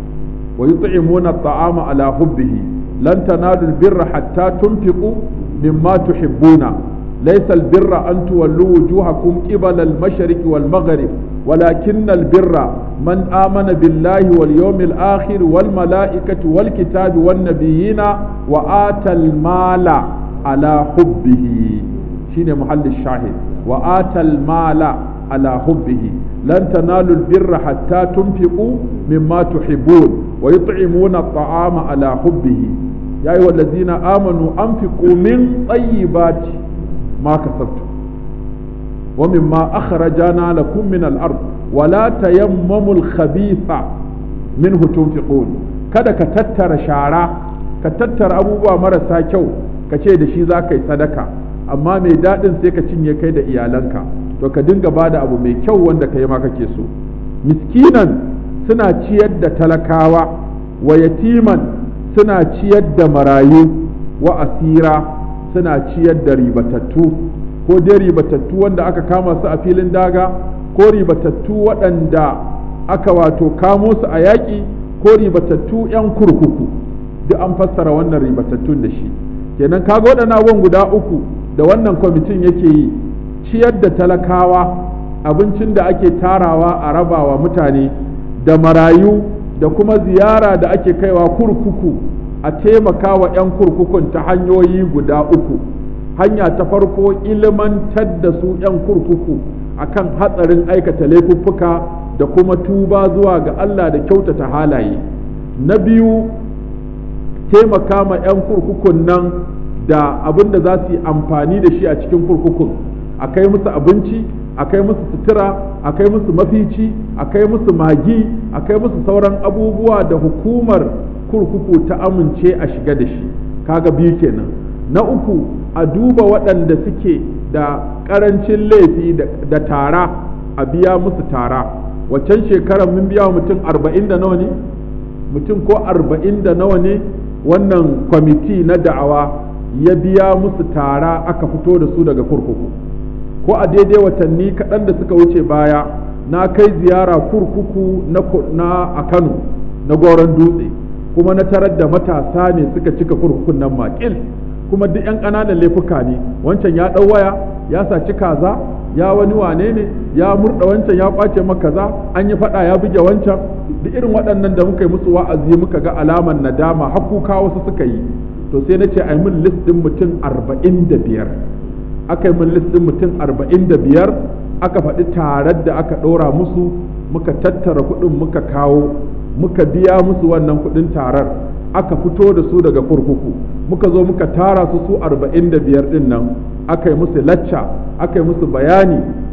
wa yut'imuna ta'ama ala hubbihi lan tanalu birra hatta tunfiqu mimma tuhibbuna ليس البر أن تولوا وجوهكم قبل المشرق والمغرب ولكن البر من آمن بالله واليوم الآخر والملائكة والكتاب والنبيين وآتى المال على حبه شين محل الشاهد وآتى المال على حبه لن تنالوا البر حتى تنفقوا مما تحبون ويطعمون الطعام على حبه يا أيها الذين آمنوا أنفقوا من طيبات ما كسبتم ومما أخرجنا لكم من الأرض ولا تيمموا الخبيث منه تنفقون kada ka tattara shara ka tattara abubuwa marasa kyau ka ce da shi za ka yi sadaka amma mai daɗin sai ka cinye kai da iyalanka to ka dinga ba da abu mai kyau wanda ka yi ma kake so miskinan suna ciyar da talakawa wa yatiman suna ciyar da marayu wa asira suna ciyar da ribatattu ko dai ribatattu wanda aka kama su a filin daga ko ribatattu waɗanda aka wato kamo su a yaƙi ko ribatattu 'yan kurkuku duk an fassara wannan ribatattun da shi kenan kaga waɗannan abubuwan guda uku da wannan kwamitin yake yi ciyar da talakawa abincin da ake tarawa a rabawa mutane da marayu da kuma ziyara da ake kaiwa kurkuku a taimaka wa 'yan kurkukun ta hanyoyi guda uku hanya ta farko ilmantar da su 'yan kurkuku akan hatsarin aikata laifuffuka da kuma tuba zuwa ga Allah da kyautata halaye na biyu taimaka ma 'yan kurkukun nan da abin da za su yi amfani da shi a cikin kurkukun a kai musu abinci a kai musu sutura a kai musu mafici a kai musu magi a kai musu sauran abubuwa da hukumar kurkuku ta amince a shiga da shi kaga biyu kenan na uku a duba waɗanda suke da ƙarancin laifi da tara a biya musu tara waccan shekarar mun biya mutum arba'in da nawa ne mutum ko arba'in da nawa ne wannan kwamiti na da'awa ya biya musu tara aka fito da su daga kurkuku ko a daidai watanni kaɗan da suka wuce baya na kai ziyara kurkuku na a kano na goron dutse kuma na tarar da matasa ne suka cika kurkukun nan makil kuma duk 'yan ƙananan laifuka ne wancan ya ɗau waya ya saci kaza ya wani wane ne ya murɗa wancan ya ƙwace maka kaza an yi faɗa ya buge wancan duk irin waɗannan da muka yi musu wa'azi muka ga alaman nadama hakuka wasu suka yi to sai na ce a yi min list ɗin mutum arba'in da biyar aka yi min list ɗin mutum arba'in da biyar aka faɗi tarar da aka ɗora musu muka tattara kuɗin muka kawo muka biya musu wannan kuɗin tarar aka fito da su daga kurkuku muka zo muka tara su su arba'in da biyar ɗin nan aka yi musu lacca aka yi musu bayani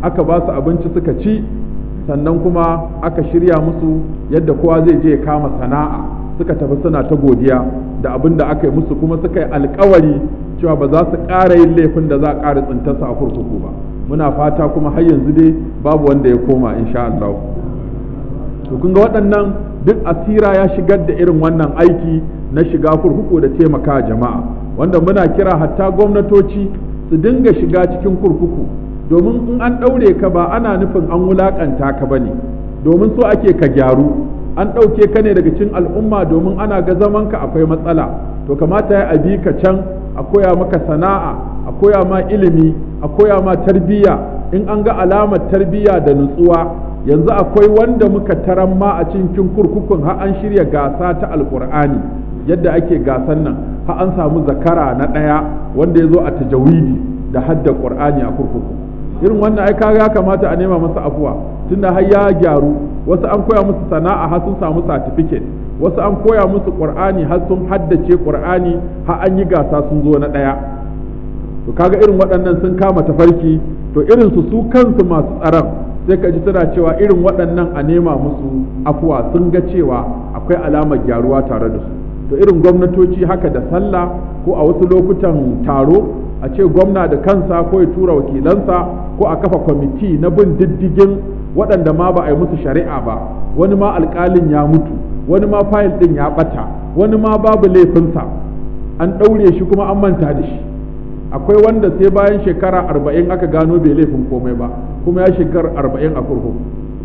aka ba su abinci suka ci sannan kuma aka shirya musu yadda kowa zai je ya kama sana'a suka tafi suna ta godiya da abin da aka yi musu kuma suka yi alkawari cewa ba za su ƙara yin laifin da za a ƙara tsintarsa a kurkuku ba muna fata kuma har yanzu dai babu wanda ya koma insha Allah to kun ga waɗannan duk asira ya shigar da irin wannan aiki na shiga kurkuku da taimaka jama'a wanda muna kira hatta gwamnatoci su dinga shiga cikin kurkuku domin in an ɗaure ka ba ana nufin an wulaƙanta ka ba ne domin so ake ka gyaru an ɗauke ka ne daga cikin al'umma domin ana ga zaman ka akwai matsala to kamata ya abi ka can a koya maka sana'a a koya ma ilimi a koya ma tarbiyya in an ga alamar tarbiyya da nutsuwa yanzu akwai wanda muka taran ma a cikin kurkukun har an shirya gasa ta alkur'ani yadda ake gasan nan har an samu zakara na ɗaya wanda ya zo a tajawidi da hadda qur'ani a kurkuku irin wannan ai kaga ya kamata a nema masa afuwa tunda har ya gyaru wasu an koya musu sana'a har sun samu certificate wasu an koya musu qur'ani har sun haddace qur'ani har an yi gasa sun zo na ɗaya to kaga irin waɗannan sun kama tafarki to irin su su kansu masu tsaron sai ka ji tana cewa irin waɗannan a nema musu afuwa sun ga cewa akwai alamar gyaruwa tare da su to irin gwamnatoci haka da sallah ko a wasu lokutan taro a ce gwamna da kansa ko ya tura wakilansa ko a kafa kwamiti na bin diddigin waɗanda ma ba a yi musu shari'a ba wani ma alƙalin ya mutu wani ma fayil ɗin ya ɓata wani ma babu laifinsa an ɗaure shi kuma an manta da shi akwai wanda sai bayan shekara arba'in aka gano bai laifin komai ba kuma ya shekara arba'in a kurkuku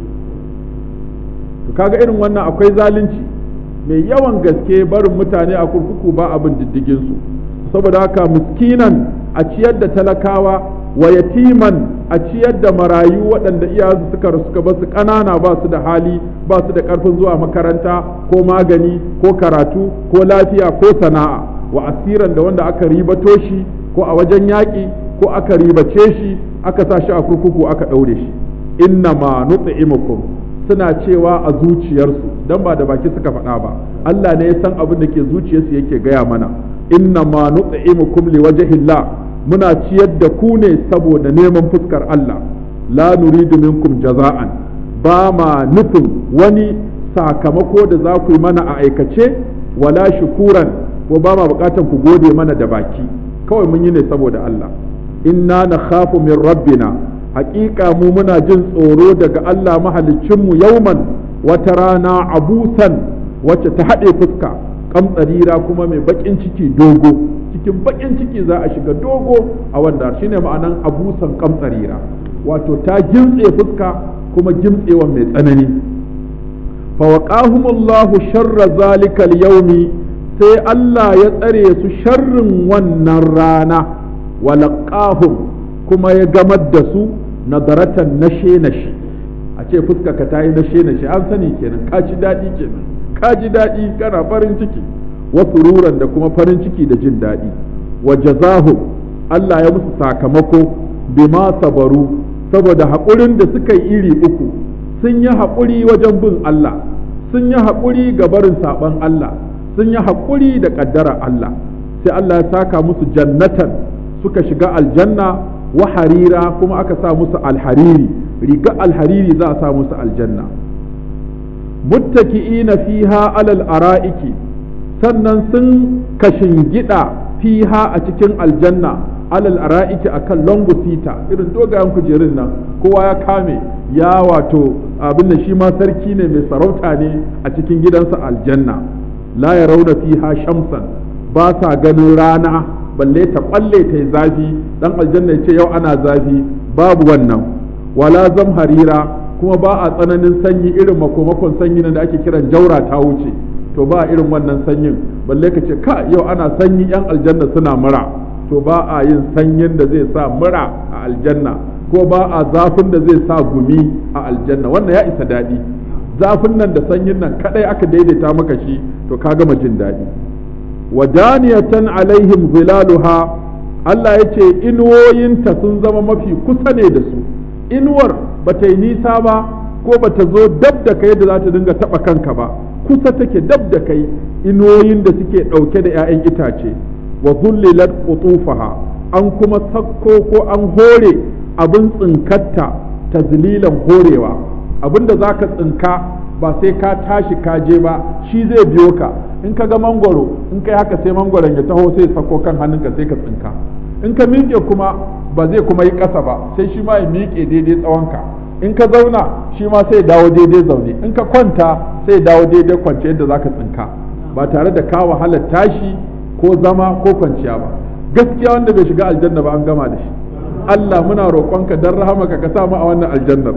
to kaga irin wannan akwai zalunci mai yawan gaske barin mutane a kurkuku ba abin diddigin su saboda haka miskinan a ciyar da talakawa wa yatiman a ciyar da marayu waɗanda iyayensu suka rasu suka basu ƙanana ba su da hali ba su da ƙarfin zuwa makaranta ko magani ko karatu ko lafiya ko sana'a wa asiran da wanda aka ribato shi ko a wajen yaƙi ko aka ribace shi aka sa shi a kurkuku aka ɗaure shi inna ma nut'imukum suna cewa a zuciyarsu dan ba da baki suka faɗa ba Allah ne ya san abin da ke zuciyarsu yake gaya mana inna ma nut'imukum liwajhillah muna ciyar da ku ne saboda neman fuskar Allah la nuridu minkum jaza'an ba ma nufin wani sakamako da za ku yi mana a aikace wala shukuran ko ba ma bukatan ku gode mana da baki kawai mun yi ne saboda Allah inna na khafu min rabbina haƙiƙa mu muna jin tsoro daga Allah mahaliccinmu yauman wata rana abusan wacce ta haɗe fuska kamtsarira kuma mai baƙin ciki dogo cikin baƙin ciki za a shiga dogo a wanda shine ma'anan abusan kamtsarira wato ta gimtse fuska kuma gimtsewa mai tsanani fawaqahumullahu sharra zalikal yaumi sai Allah ya tsare su sharrin wannan rana walaqahum kuma ya gamar da su nadaratan nashe nashe a ce fuska ka tayi nashe nashe an sani kenan ka ji daɗi kenan ka ji daɗi kana farin ciki wa sururan da kuma farin ciki da jin daɗi wa jazahum Allah ya musu sakamako bima sabaru saboda haƙurin da suka yi iri uku sun yi haƙuri wajen bin Allah sun yi haƙuri ga barin saɓon Allah sun yi haƙuri da ƙaddara Allah sai Allah ya saka musu jannatan suka shiga aljanna wa harira kuma aka sa musu alhariri riga alhariri za a sa musu aljanna muttaki'ina fiha alal ara'iki sannan sun kashin gida fiha a cikin aljanna alal ara'iki akan longo sita irin dogayen kujerun nan kowa ya kame ya wato abin da shi ma sarki ne mai sarauta ne a cikin gidansa aljanna la ya rauna fiha shamsan ba sa ganin rana balle ta kwalle ta yi zafi dan aljanna ya ce yau ana zafi babu wannan wala zamharira kuma ba a tsananin sanyi irin makomakon sanyi da ake kiran jaura ta wuce to ba irin wannan sanyin balle ka ce ka yau ana sanyi yan aljanna suna mura to ba a yin sanyin da zai sa mura a aljanna ko ba a zafin da zai sa gumi a aljanna wannan ya isa daɗi zafin nan da sanyin nan kadai aka daidaita maka shi to ka gama jin daɗi wadaniyatan alaihim zilaluha Allah ya ce inuwoyinta sun zama mafi kusa ne da su inuwar ba ta yi nisa ba ko ba ta zo dab da kai da za ta dinga taɓa kanka ba kusa take dab da kai inuwoyin da suke ɗauke da 'ya'yan itace wa zullilat qutufaha an kuma sakko ko an hore abin tsinkatta tazlilan horewa abinda za ka tsinka ba sai ka tashi ka je ba shi zai biyo ka in ka ga mangwaro in kai haka sai mangwaron ya taho sai sako kan hannunka sai ka tsinka in ka miƙe kuma ba zai kuma yi ƙasa ba sai shi ma ya miƙe daidai tsawonka in ka zauna shi ma sai dawo daidai zaune in ka kwanta sai dawo daidai kwance yadda za ka tsinka ba tare da ka wahala tashi ko zama ko kwanciya ba gaskiya wanda bai shiga aljanna ba an gama da shi Allah muna roƙonka dan rahamaka ka sa mu a wannan aljannar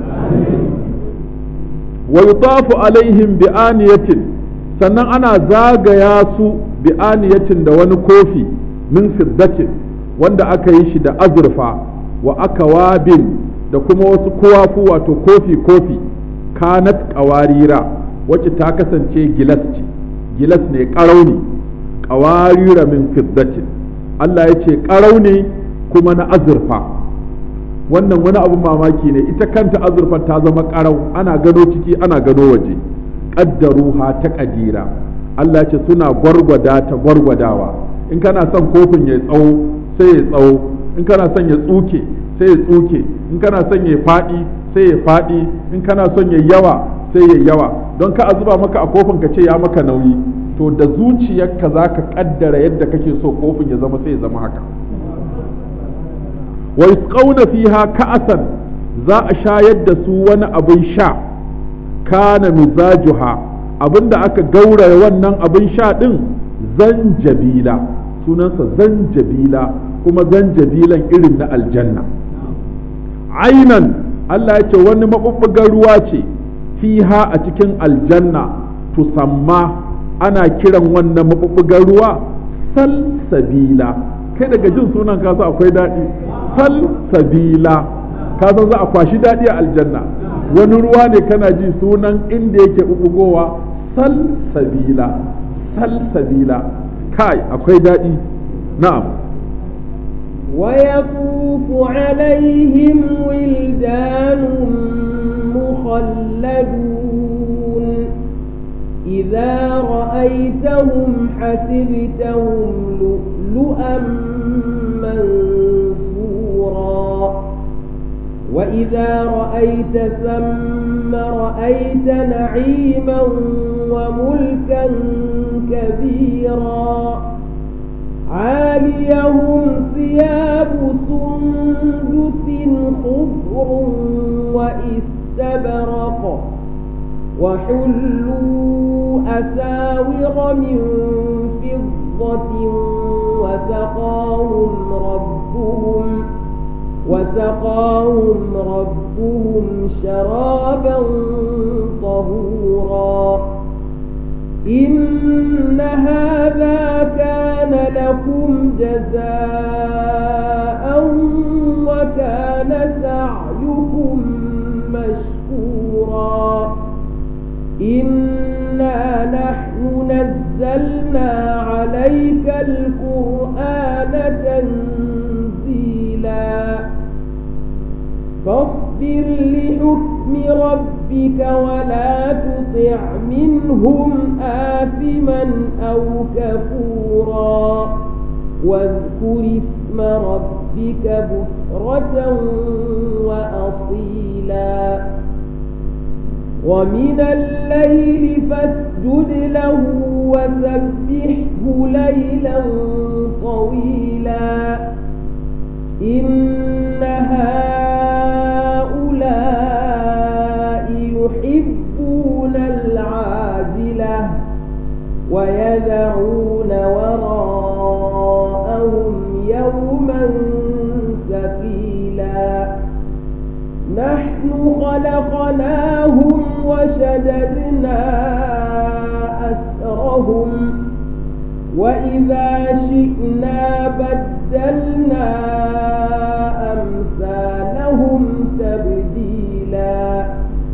wa yutafu alaihim bi aniyatin sannan ana zagaya su bi aniyatin da wani kofi min fiddatin wanda aka yi shi da azurfa wa akawabin da kuma wasu kowafu wato kofi kofi kanat qawarira wacce ta kasance gilas ce gilas ne ƙarau ne qawarira min fiddatin Allah ya ce ƙarau ne kuma na azurfa wannan wani abun mamaki ne ita kanta azurfar ta zama ƙarau ana gano ciki ana gano waje ƙaddaruha ta ƙadira Allah ce suna gwargwada ta gwargwadawa in kana son kofin ya tsawo sai ya tsawo in kana son ya tsuke sai ya tsuke in kana son ya faɗi sai ya faɗi in kana son ya yawa sai ya yawa don ka a zuba maka a kofin ka ce ya maka nauyi to da zuciyarka za ka ƙaddara yadda kake so kofin ya zama sai ya zama haka wa yusqawna fiha ka'asan za a shayar da su wani abin sha kana mizajuha abinda aka gauraya wannan abin sha din zanjabila sunansa zanjabila kuma zanjabilan irin na aljanna ainan Allah ya ce wani maɓuɓɓugar ruwa ce fiha a cikin aljanna tusamma ana kiran wannan maɓuɓɓugar ruwa salsabila kai daga jin sunan kasa akwai daɗi salsabila ka san za a kwashi daɗi a aljanna wani ruwa ne kana ji sunan inda yake ɓuɓɓugowa salsabila salsabila kai akwai daɗi na'am ويطوف عليهم ولدان مخلدون إذا رأيتهم حسبتهم لؤلؤا منثورا وإذا رأيت ثم رأيت نعيما وملكا كبيرا عاليهم ثياب سندس خضر واستبرق وحلوا أساور من فضة وسقاهم ربهم وسقاهم ربهم شرابا طهورا إن هذا كان لكم جزاء وكان سعيكم مشكورا إنا نحن نزلنا عليك القرآن تنزيلا فاصبر لحكم ربك ولا تطع منهم آثما أو كفورا واذكر اسم ربك بكرة وأصيلا ومن الليل فاسجد له وسبحه ليلا طويلا إن هؤلاء يحبون العاجلة ويدعون وراءهم يوما ثقيلا نحن خلقناهم وشددنا أسرهم وإذا شئنا بدلنا أمثالهم تبديلا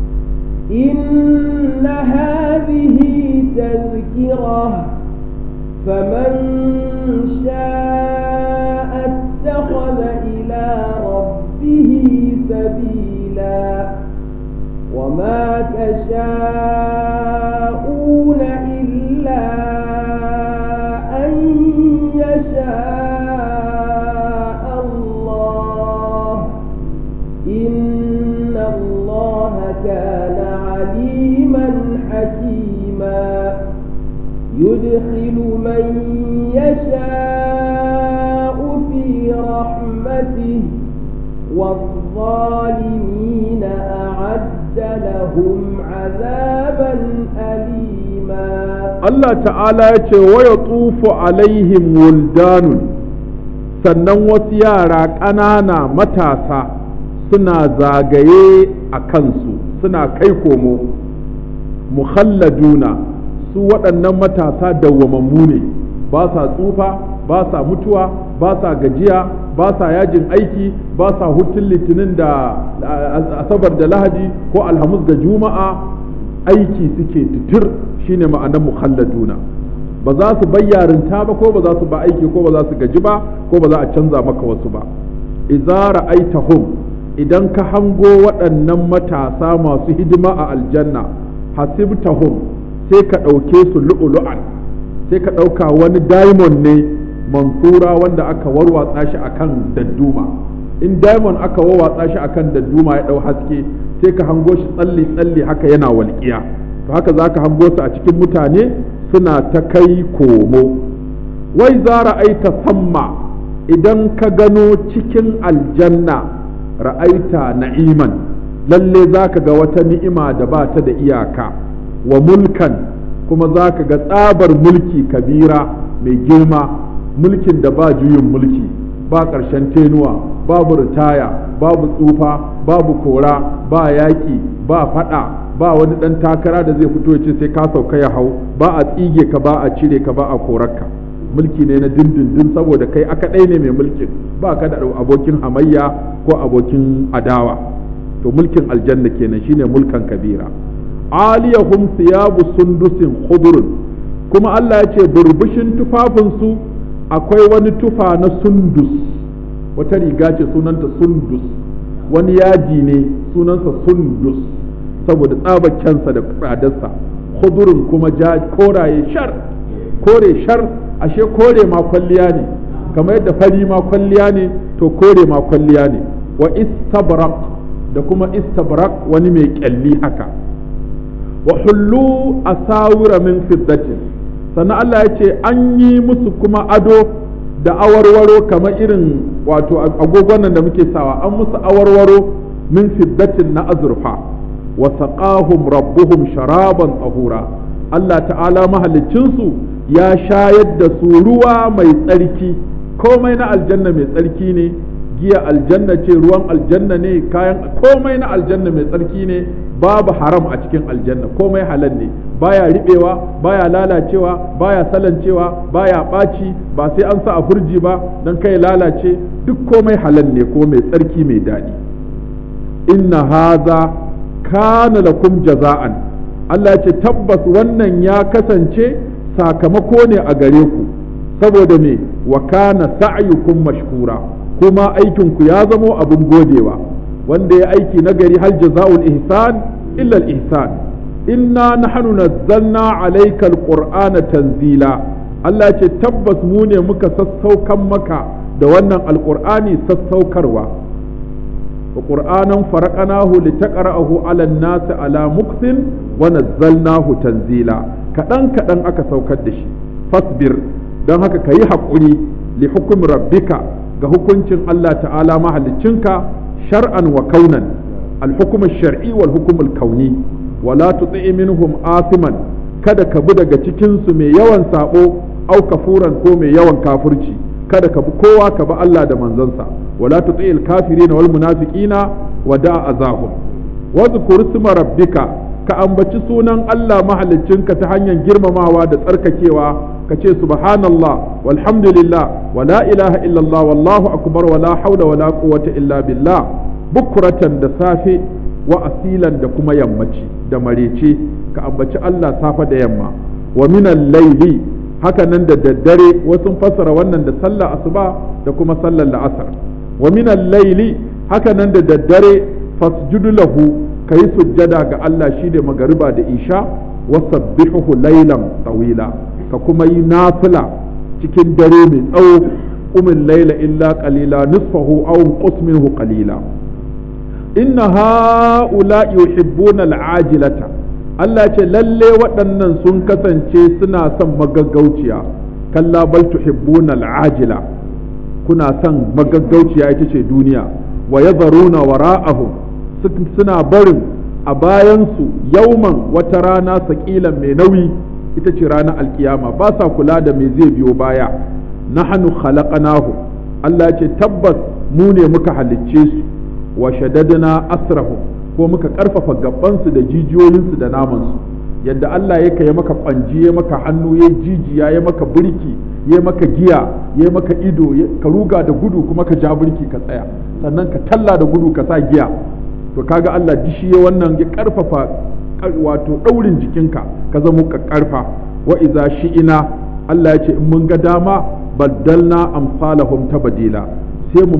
إن هذه تذكرة فمن شاء اتخذ إلى ربه سبيلا وما تشاءون إلا أن يشاء الله إن والظالمين أعد لهم عذابا أليما Allah ta'ala ya ce wa ya tsufu alaihim wuldanun sannan wasu yara ƙanana matasa suna zagaye a kansu suna kai komo mukhalladuna su waɗannan matasa dawwamammu ne ba sa tsufa ba sa mutuwa ba sa gajiya ba sa yajin aiki ba sa hutun litinin da asabar da lahadi ko alhamis da juma'a aiki suke tutur shine ma'anar mukhalladuna ba za su bayyarinta ba ko ba za su ba aiki ko ba za su gaji ba ko ba za a canza maka wasu ba idza ra'aitahum idan ka hango waɗannan matasa masu hidima a aljanna hasibtahum sai ka ɗauke su lu'ulu'an sai ka ɗauka wani diamond ne mansura wanda aka warwatsa shi akan dadduma in diamond aka warwatsa shi akan dadduma ya ɗau haske sai ka hango shi tsalli tsalli haka yana walƙiya to haka za ka hango su a cikin mutane suna ta kai komo wai za ra'aita samma idan ka gano cikin aljanna ra'aita na'iman lalle za ka ga wata ni'ima da ba ta da iyaka wa mulkan kuma za ka ga tsabar mulki kabira mai girma mulkin da ba juyin mulki ba ƙarshen tenuwa babu ritaya babu tsufa babu kora ba yaƙi ba faɗa ba wani ɗan takara da zai fito ya ce sai ka sauka ya hau ba a tsige ka ba a cire ka ba a korarka mulki ne na dindindin saboda kai aka ɗai ne mai mulkin ba ka da abokin hamayya ko abokin adawa to mulkin aljanna kenan shine mulkan kabira aliyahum siyabu sundusin khudrun kuma Allah ya ce burbushin tufafinsu akwai wani tufa na sundus wata riga ce sunanta sundus wani yaji ne sunansa sundus saboda tsabakensa da tsadarsa khudurun kuma ja koraye shar kore shar ashe kore ma kwalliya ne kamar yadda fari ma kwalliya ne to kore ma kwalliya ne wa istabrak da kuma istabrak wani mai kyalli haka wa hullu asawira min fiddatin sannan Allah ya ce an yi musu kuma ado da awarwaro kamar irin wato agogon nan da muke sawa an musu awarwaro min fiddatin na azurfa wa saqahum rabbuhum sharaban tahura Allah ta'ala mahalicinsu ya shayar da su ruwa mai tsarki komai na aljanna mai tsarki ne giya aljanna ce ruwan aljanna ne kayan komai na aljanna mai tsarki ne babu haram a cikin aljanna komai halal ne baya riɓewa baya lalacewa baya salancewa baya ɓaci ba sai an sa a furji ba don kai lalace duk komai halal ne ko mai tsarki mai daɗi inna haza kana lakum jaza'an Allah ya ce tabbas wannan ya kasance sakamako ne a gare ku saboda me wa kana sa'yukum mashkura kuma aikinku ya zamo abin godewa wanda ya aiki nagari hal jaza'ul ihsan illa al ihsan inna nahnu nazzalna alayka alqur'ana tanzila Allah ce tabbas mu ne muka sassaukan maka da wannan alqur'ani sassaukarwa wa qur'anan faraqnahu litaqra'ahu 'ala an-nasi 'ala muktin wa nazzalnahu tanzila kadan kadan aka saukar da shi fasbir don haka kayi hakuri li hukmi rabbika ga hukuncin Allah ta'ala mahaliccinka shar'an wa kaunan al-hukm shari wal hukm al-kauni wala tuti minhum asiman kada ka bi daga cikin su mai yawan sabo au kafuran ko mai yawan kafirci kada ka bi kowa ka bi Allah da manzansa wala tuti al-kafirin wal munafiqina wa da'a azahum wa dhkur isma rabbika ka ambaci sunan Allah mahaliccinka ta hanyar girmamawa da tsarkakewa ka ce subhanallah walhamdulillah wa la ilaha illallah wallahu akbar wa la hawla wa la quwwata illa billah bukuratan da safe wa asilan da kuma yammaci da marece ka ambaci Allah safa da yamma wa minal layli haka nan da daddare wasu fassara wannan da sallah asuba da kuma sallar la'asar wa minal layli haka nan da daddare fasjudu lahu kayi sujjada ga Allah shi da magariba da isha wa sabbihuhu laylan tawila ka kuma yi nafila cikin dare mai tsawo umin laila illa qalila nisfahu aw qus minhu qalila inna haula yuhibbuna al'ajilata Allah ce lalle waɗannan sun kasance suna son magaggauciya kalla bal tuhibbuna al'ajila kuna son magaggauciya ita ce duniya wa yadharuna wara'ahum suna barin a bayansu yauman wata rana saƙilan mai nauyi ita ce ranar alkiyama ba sa kula da me zai biyo baya nahnu khalaqnahu Allah ce tabbas mu ne muka halicce su wa shaddadna asrahu ko muka karfafa gabansu da jijiyoyinsu da namansu yadda Allah ya kai maka kwanji ya maka hannu ya jijiya ya maka birki ya maka giya ya maka ido ka ruga da gudu kuma ka ja birki ka tsaya sannan ka talla da gudu ka sa giya to kaga Allah dishi ya wannan ya karfafa wato daurin jikinka ka zama ka karfa wa iza shi'ina Allah ya ce in mun ga dama baddalna amsalahum tabdila sai mu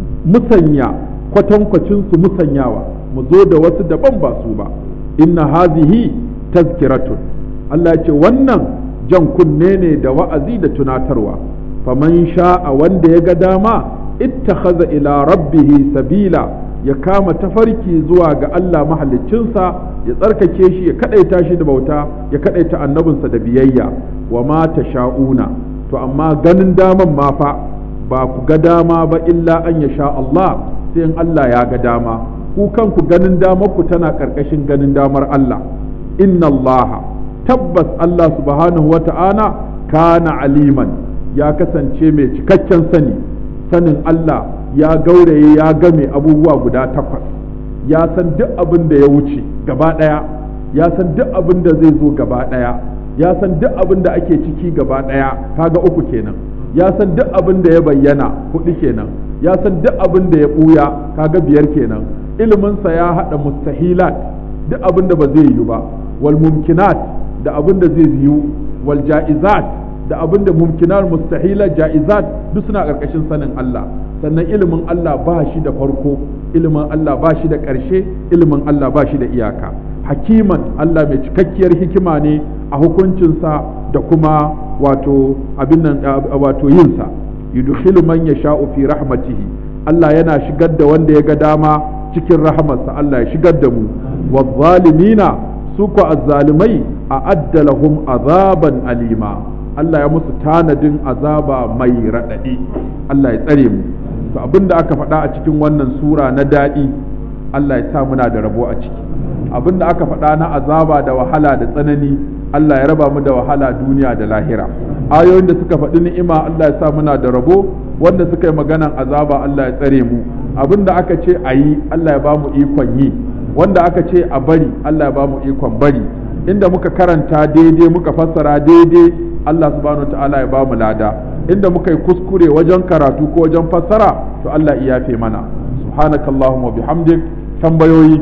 musanya kwatankwacin su musanyawa mu zo da wasu daban ba su ba inna hazihi tazkiratun Allah ya ce wannan jan kunne ne da wa'azi da tunatarwa faman sha'a wanda ya ga dama ittakhadha ila rabbihi sabila ya kama tafarki zuwa ga Allah mahaliccinsa ya tsarkake shi ya kadaita shi da bauta ya kadaita annabinsa da biyayya wa ma sha'una to amma ganin daman ma fa ba ku ga dama ba illa an ya sha Allah sai in Allah ya ga dama ku kanku ganin damar ku tana karkashin ganin damar Allah inna Allah tabbas Allah subhanahu wa ta'ala kana aliman ya kasance mai cikakken sani sanin Allah ya gauraye ya game abubuwa guda takwas ya san duk abin da ya wuce gaba ɗaya ya san duk abin da zai zo gaba ɗaya ya san duk abin da ake ciki gaba ɗaya kaga uku kenan ya san duk abin da ya bayyana hudu kenan ya san duk abin da ya ɓuya kaga biyar kenan iliminsa ya haɗa mustahilat duk abin da ba zai yiwu ba wal mumkinat da abin da zai yiwu wal ja'izat da abin da mumkinar mustahila ja'izat duk suna ƙarƙashin sanin Allah sannan ilimin Allah ba shi da farko ilimin Allah ba shi da ƙarshe ilimin Allah ba shi da iyaka hakiman Allah mai cikakkiyar hikima ne a hukuncinsa da kuma wato abin nan wato yinsa yudkhilu man yasha'u fi rahmatihi Allah yana shigar da wanda ya ga dama cikin rahamarsa Allah ya shigar da mu wadh-dhalimina su ko azzalimai a'adda lahum azaban alima Allah ya musu tanadin azaba mai raɗaɗi Allah ya tsare mu to abin da aka faɗa a cikin wannan sura na daɗi Allah ya sa muna da rabo a ciki abin da aka faɗa na azaba da wahala da tsanani Allah ya raba mu da wahala duniya da lahira ayoyin da suka faɗi ni'ima Allah ya sa muna da rabo wanda suka yi maganan azaba Allah ya tsare mu abin da aka ce a yi Allah ya ba mu ikon yi wanda aka ce a bari Allah ya ba mu ikon bari inda muka karanta daidai muka fassara daidai Allah subhanahu wa ta'ala ya ba mu lada inda muka yi kuskure wajen karatu ko wajen fassara to Allah ya yafe mana subhanakallahumma bihamdik tambayoyi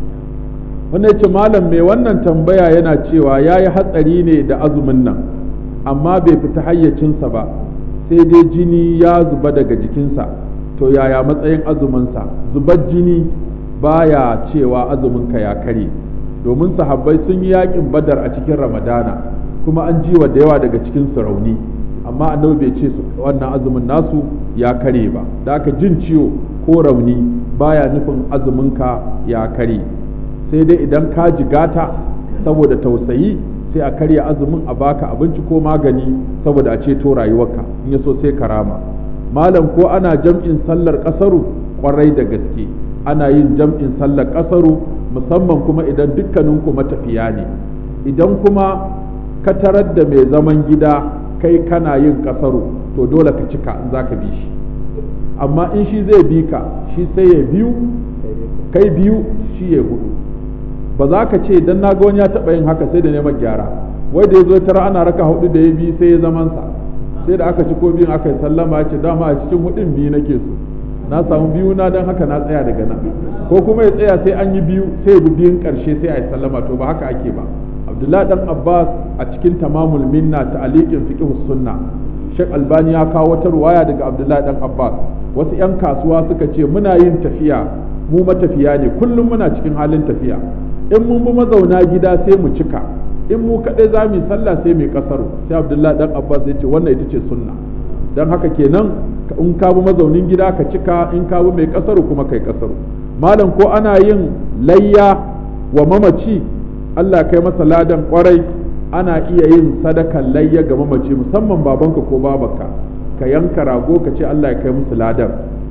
wanda yace malam mai wannan tambaya yana cewa yayi hatsari ne da azumin nan amma bai fita hayyacinsa ba sai dai jini ya zuba daga jikinsa to yaya matsayin azuminsa zubar jini baya cewa azuminka ya kare domin sahabbai sun yi yakin badar a cikin ramadana kuma an jiwa da yawa daga cikin su rauni amma annabi bai ce wannan azumin nasu ya kare ba da aka jin ciwo ko rauni baya nufin azuminka ya kare sai dai idan ka jigata saboda tausayi sai a karya azumin a baka abinci ko magani saboda a ceto rayuwarka in ya so sai karama malam ko ana jam'in sallar kasaru kwarai da gaske ana yin jam'in sallar kasaru musamman kuma idan dukkaninku matafiya ne idan kuma ka tarar da mai zaman gida kai kana yin kasaru to dole ka cika in za ka bi shi amma in shi zai bi ka shi sai ya biyu kai biyu shi ya hudu ba za ka ce dan na ga wani ya taɓa yin haka sai da neman gyara wai da ya zo tara ana raka hudu da ya bi sai ya zamansa sai da aka ci ko biyun aka yi sallama ya ce dama a cikin hudun biyu nake so na samu biyu na don haka na tsaya daga nan ko kuma ya tsaya sai an yi biyu sai ya bi biyun karshe sai a yi sallama to ba haka ake ba abdullahi dan abbas a cikin tamamul minna ta alikin fiqh sunna shek albani ya kawo wata ruwaya daga abdullahi dan abbas wasu yan kasuwa suka ce muna yin tafiya mu matafiya ne kullum muna cikin halin tafiya in mun bi mazauna gida sai mu cika in mu kaɗai za mu yi sallah sai mu kasaru sai abdullahi dan abbas ya ce wannan ita ce sunna don haka kenan in ka bi mazaunin gida ka cika in ka bi mai kasaru kuma kai kasaru malam ko ana yin layya wa mamaci Allah kai masa ladan kwarai ana iya yin sadakan layya ga mamaci musamman babanka ko babanka ka yanka rago ka ce Allah ya kai musu ladan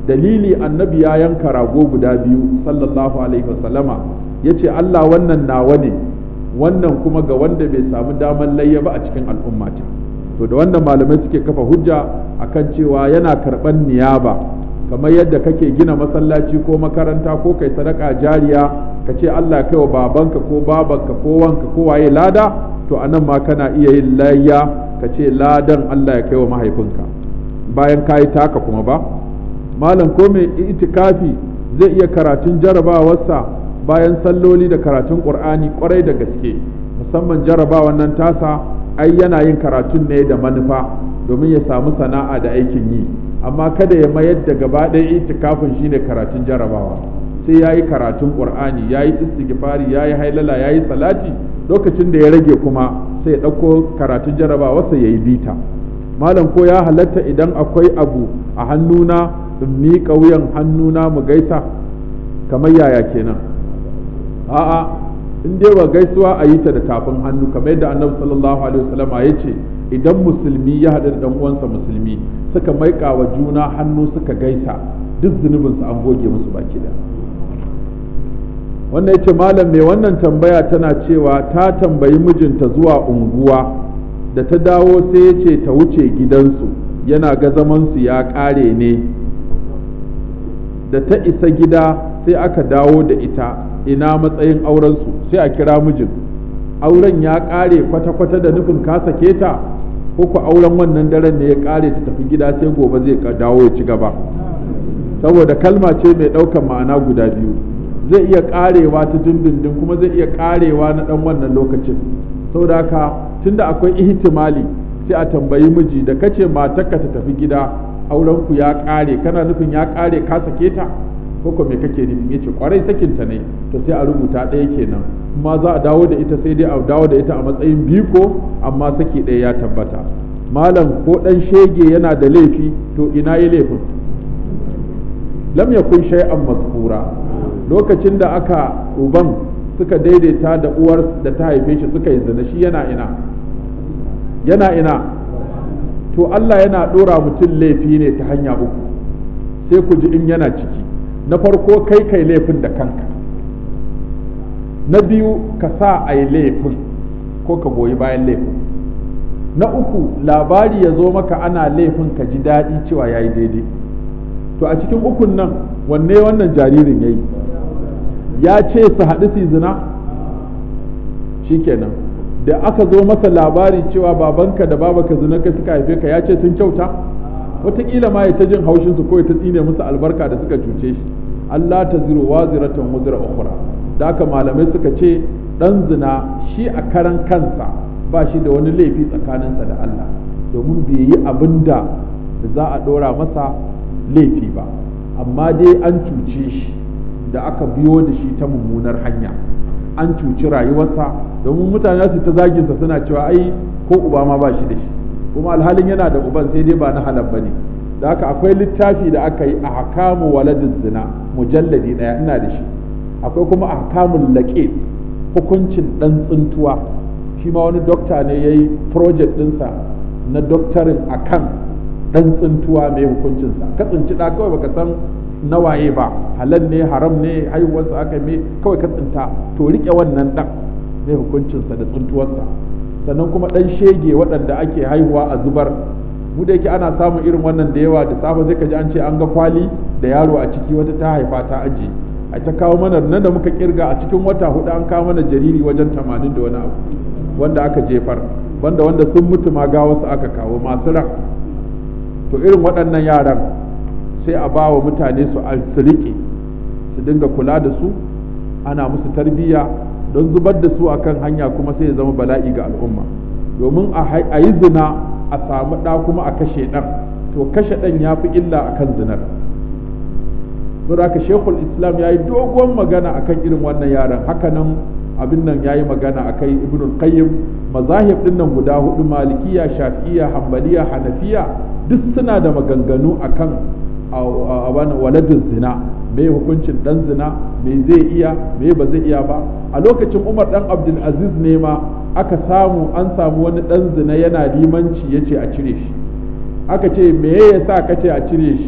dalili annabi ya yanka rago guda biyu sallallahu alaihi wasallama ya ce Allah wannan nawa ne wannan kuma ga wanda bai samu damar layya ba a cikin al'ummata to da wannan malamai suke kafa hujja akan cewa yana karɓar niyaba kamar yadda kake gina masallaci ko makaranta ko kai sadaka jariya ka ce Allah kai wa babanka ko babanka ko wanka ko waye lada to anan ma kana iya yin layya ka ce ladan Allah ya kai wa mahaifinka bayan ka yi taka kuma ba malam ko mai itikafi zai iya karatun jarabawarsa bayan salloli da karatun qur'ani kwarai da gaske musamman jarabawan nan tasa ai yana yin karatun ne da manufa domin ya samu sana'a da aikin yi amma kada ya mayar da gaba ɗaya itikafin shine karatun jarabawa sai ya yi karatun qur'ani ya yi istighfari ya yi hailala ya yi salati lokacin da ya rage kuma sai ya ɗauko karatun jarabawarsa ya yi bita malam ko ya halatta idan akwai abu a hannuna in miƙa wuyan hannuna mu gaisa kamar yaya kenan a'a in dai ba gaisuwa a yi ta da tafin hannu kamar yadda annabi sallallahu alaihi wasallam ya ce idan musulmi ya haɗu da dan uwansa musulmi suka maika wa juna hannu suka gaisa duk zunubinsu an goge musu baki da wannan yace malam mai wannan tambaya tana cewa ta tambayi mijinta zuwa unguwa da ta dawo sai ya ce ta wuce gidansu yana ga zamansu ya ƙare ne da ta isa gida sai aka dawo da ita ina matsayin aurensu sai a kira mijin auren ya ƙare kwata-kwata da nufin ka sake ta ko ku auren wannan daren ne ya ƙare ta tafi gida sai gobe zai dawo ya ci gaba saboda kalma ce mai ɗaukan ma'ana guda biyu zai iya ƙarewa ta dindindin kuma zai iya ƙarewa na ɗan wannan lokacin saboda haka tunda akwai ihtimali sai a tambayi miji da kace matarka ta tafi gida auren ku ya ƙare kana nufin ya ƙare ka sake ta ko ko me kake nufi yace kwarai sakin ta ne to sai a rubuta ɗaya kenan kuma za a dawo da ita sai dai a dawo da ita a matsayin biko amma saki ɗaya ya tabbata malam ko ɗan shege yana da laifi to ina yi laifin lam yakun shay'an mazkura lokacin da aka uban suka daidaita da uwar da ta haife shi suka yi zina shi yana ina yana ina to Allah yana ɗora mutum laifi ne ta hanya uku sai ku ji in yana ciki na farko kai kai laifin da kanka na biyu ka sa a yi laifin ko ka goyi bayan laifin na uku labari ya zo maka ana laifin ka ji daɗi cewa ya yi daidai to a cikin ukun nan wanne wannan jaririn ya yi ya ce su haɗu su zina shikenan da aka zo masa labari cewa babanka da babaka zina ka suka haife ka ya ce sun kyauta wataƙila ma ya ta jin haushin su ko ya ta tsine musu albarka da suka cuce shi Allah ta ziro wa ziratan wuzira ukhra da haka malamai suka ce dan zina shi a karan kansa ba shi da wani laifi tsakaninsa da Allah domin bai yi abin da za a ɗora masa laifi ba amma dai an cuce shi da aka biyo da shi ta mummunar hanya an cuci rayuwarsa domin mutane su ta zaginsa suna cewa ai ko uba ma ba shi da shi kuma alhalin yana da uban sai dai ba na halal bane da haka akwai littafi da aka yi a hakamu waladin zina mujalladi daya ina da shi akwai kuma a hakamun laƙe hukuncin ɗan tsintuwa shi ma wani dokta ne ya yi project ɗinsa na doktarin a kan ɗan tsintuwa mai hukuncinsa ka tsinci ɗa kawai baka san nawaye ba halal ne haram ne haihuwarsa aka me kawai ka tsinta to riƙe wannan ɗan mai hukuncinsa da tsintuwarsa sannan kuma ɗan shege waɗanda ake haihuwa a zubar mu da yake ana samun irin wannan da yawa da safe zai ka ji an ce an ga kwali da yaro a ciki wata ta haifa ta aje a ta kawo mana nan da muka kirga a cikin wata hudu an kawo mana jariri wajen tamanin da wani abu wanda aka jefar banda wanda sun mutu ma ga wasu aka kawo masu ran to irin waɗannan yaran sai a ba wa mutane su riƙe su dinga kula da su ana musu tarbiyya don zubar da su akan hanya kuma sai ya zama bala'i ga al'umma domin a yi zina a samu ɗa kuma a kashe ɗan to kashe ɗan ya fi illa a kan zinar don haka shekul islam ya yi dogon magana a kan irin wannan yaran hakanan abin nan ya yi magana a kai ibnul qayyim mazahib ɗin nan guda hudu malikiya shafi'iya hambaliya hanafiya duk suna da maganganu a kan waladin zina me hukuncin ɗan zina me zai iya me ba zai iya ba a lokacin umar ɗan abdul aziz ne ma aka samu an samu wani ɗan zina yana limanci ya ce a cire shi aka ce me ya sa ka ce a cire shi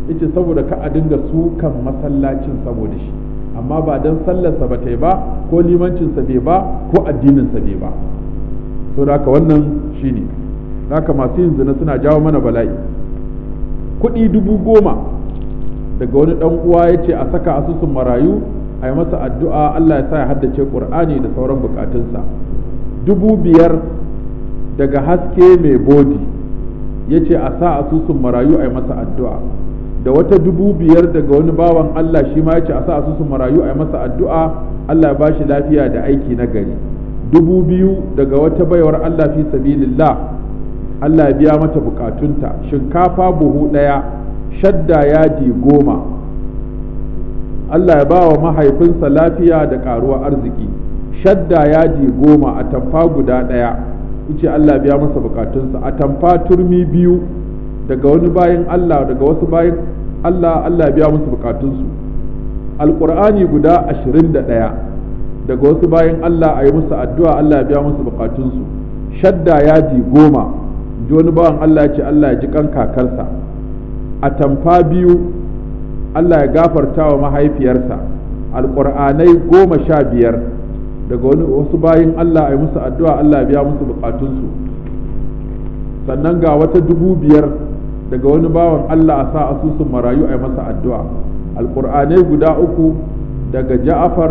yace saboda ka a dinga sukan masallacin saboda shi amma ba dan sallarsa ba ta yi ba ko limancinsa bai ba ko addininsa bai ba to da haka wannan shine haka masu yin zina suna jawo mana bala'i kuɗi dubu goma daga wani ɗan uwa ya ce a saka asusun marayu a yi masa addu'a Allah ya sa ya haddace ƙur'ani da sauran bukatunsa dubu biyar daga haske mai bodi ya ce a sa asusun marayu a yi masa addu'a da wata dubu biyar daga wani bawan Allah shi ma ya ce a sa asusun marayu a yi masa addu'a Allah ya ba shi lafiya da aiki na gari dubu biyu daga wata baiwar Allah fi sabilillah Allah ya biya mata bukatunta shinkafa buhu ɗaya shadda yadi goma Allah ya ba wa mahaifinsa lafiya da ƙaruwa arziki shadda yadi goma a tamfa guda ɗaya ce Allah biya masa bukatunsa a tamfa turmi biyu daga wani bayan Allah daga wasu bayan Allah Allah biya musu bukatunsu alƙur'ani guda ashirin da ɗaya daga wasu bayan Allah a yi musu addu'a Allah biya musu bukatunsu shadda yadi goma ji wani bawan Allah ya ce Allah ya ji kan kakarsa a tamfa biyu Allah ya gafarta wa mahaifiyarsa alƙur'anai goma sha biyar daga wani wasu bayin Allah a yi musu addu'a Allah ya biya musu bukatunsu sannan ga wata dubu biyar daga wani bawan Allah a sa asusun marayu a yi masa addu'a alƙur'anai guda uku daga ja'afar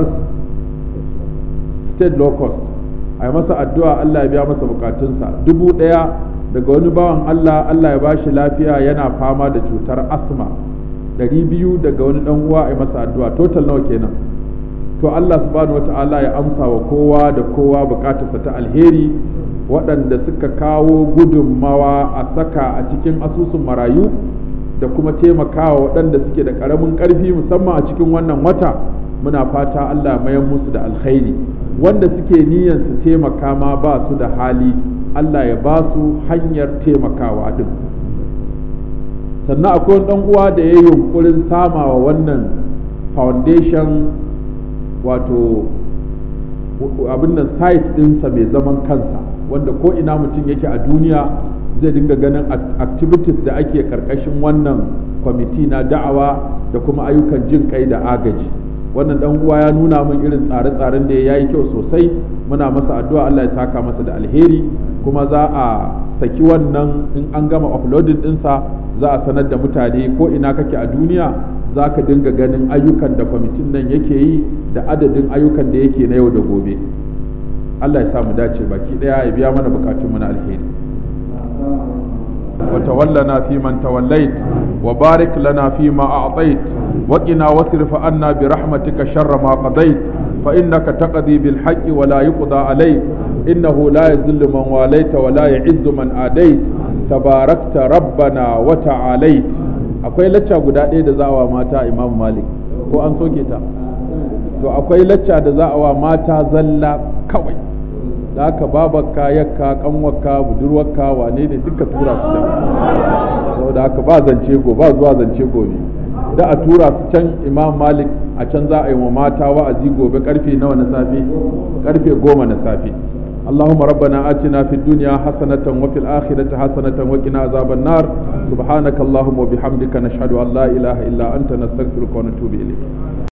state locust a yi masa addu'a Allah ya biya masa bukatunsa dubu ɗaya daga wani bawan Allah Allah ya bashi lafiya yana fama da cutar asma ɗari biyu daga wani ɗan uwa a yi masa addu'a total nawa kenan to Allah subhanahu wata'ala ya amsa wa kowa da kowa bukatarsa ta alheri waɗanda suka kawo gudunmawa a saka a cikin asusun marayu da kuma taimakawa waɗanda suke da ƙaramin ƙarfi musamman a cikin wannan wata muna fata Allah mayan musu da alkhairi wanda suke niyyar su taimaka ma ba su da hali Allah ya ba su hanyar taimakawa din sannan akwai ɗan uwa da ya yi yunkurin samawa wannan foundation wato abin nan site ɗinsa mai zaman kansa wanda ko ina mutum yake a duniya zai dinga ganin activities da ake karkashin wannan kwamiti na da'awa da kuma ayyukan jin kai da agaji wannan dan uwa ya nuna min irin tsare-tsaren da ya yi kyau sosai muna masa addu'a Allah ya saka masa da alheri kuma za a saki wannan in an gama uploading ɗinsa za a sanar da mutane ko ina kake a duniya za ka dinga ganin ayyukan da kwamitin nan yake yi da adadin ayyukan da yake na yau da gobe Allah ya samu dace baki daya ya biya mana bukatunmu na alheri وتولنا فيمن توليت وبارك لنا فيما أعطيت وقنا واصرف عنا برحمتك شر ما قضيت فإنك تقضي بالحق ولا يقضى عليك إنه لا يذل من واليت ولا يعز من آديت تباركت ربنا وتعاليت akwai lacca guda ɗaya da za a wa mata imam malik ko an soke ta to akwai lacca da za a wa mata zalla kawai da haka babarka yakka kanwarka budurwarka wane ne duka tura su can saboda haka ba zance go ba zuwa zance gobe da a tura su can imam malik a can za a yi wa mata wa'azi gobe karfe nawa na safe karfe goma na safe اللهم ربنا آتنا في الدنيا حسنة وفي الآخرة حسنة وقنا عذاب النار سبحانك اللهم وبحمدك نشهد أن لا إله إلا أنت نستغفرك ونتوب إليك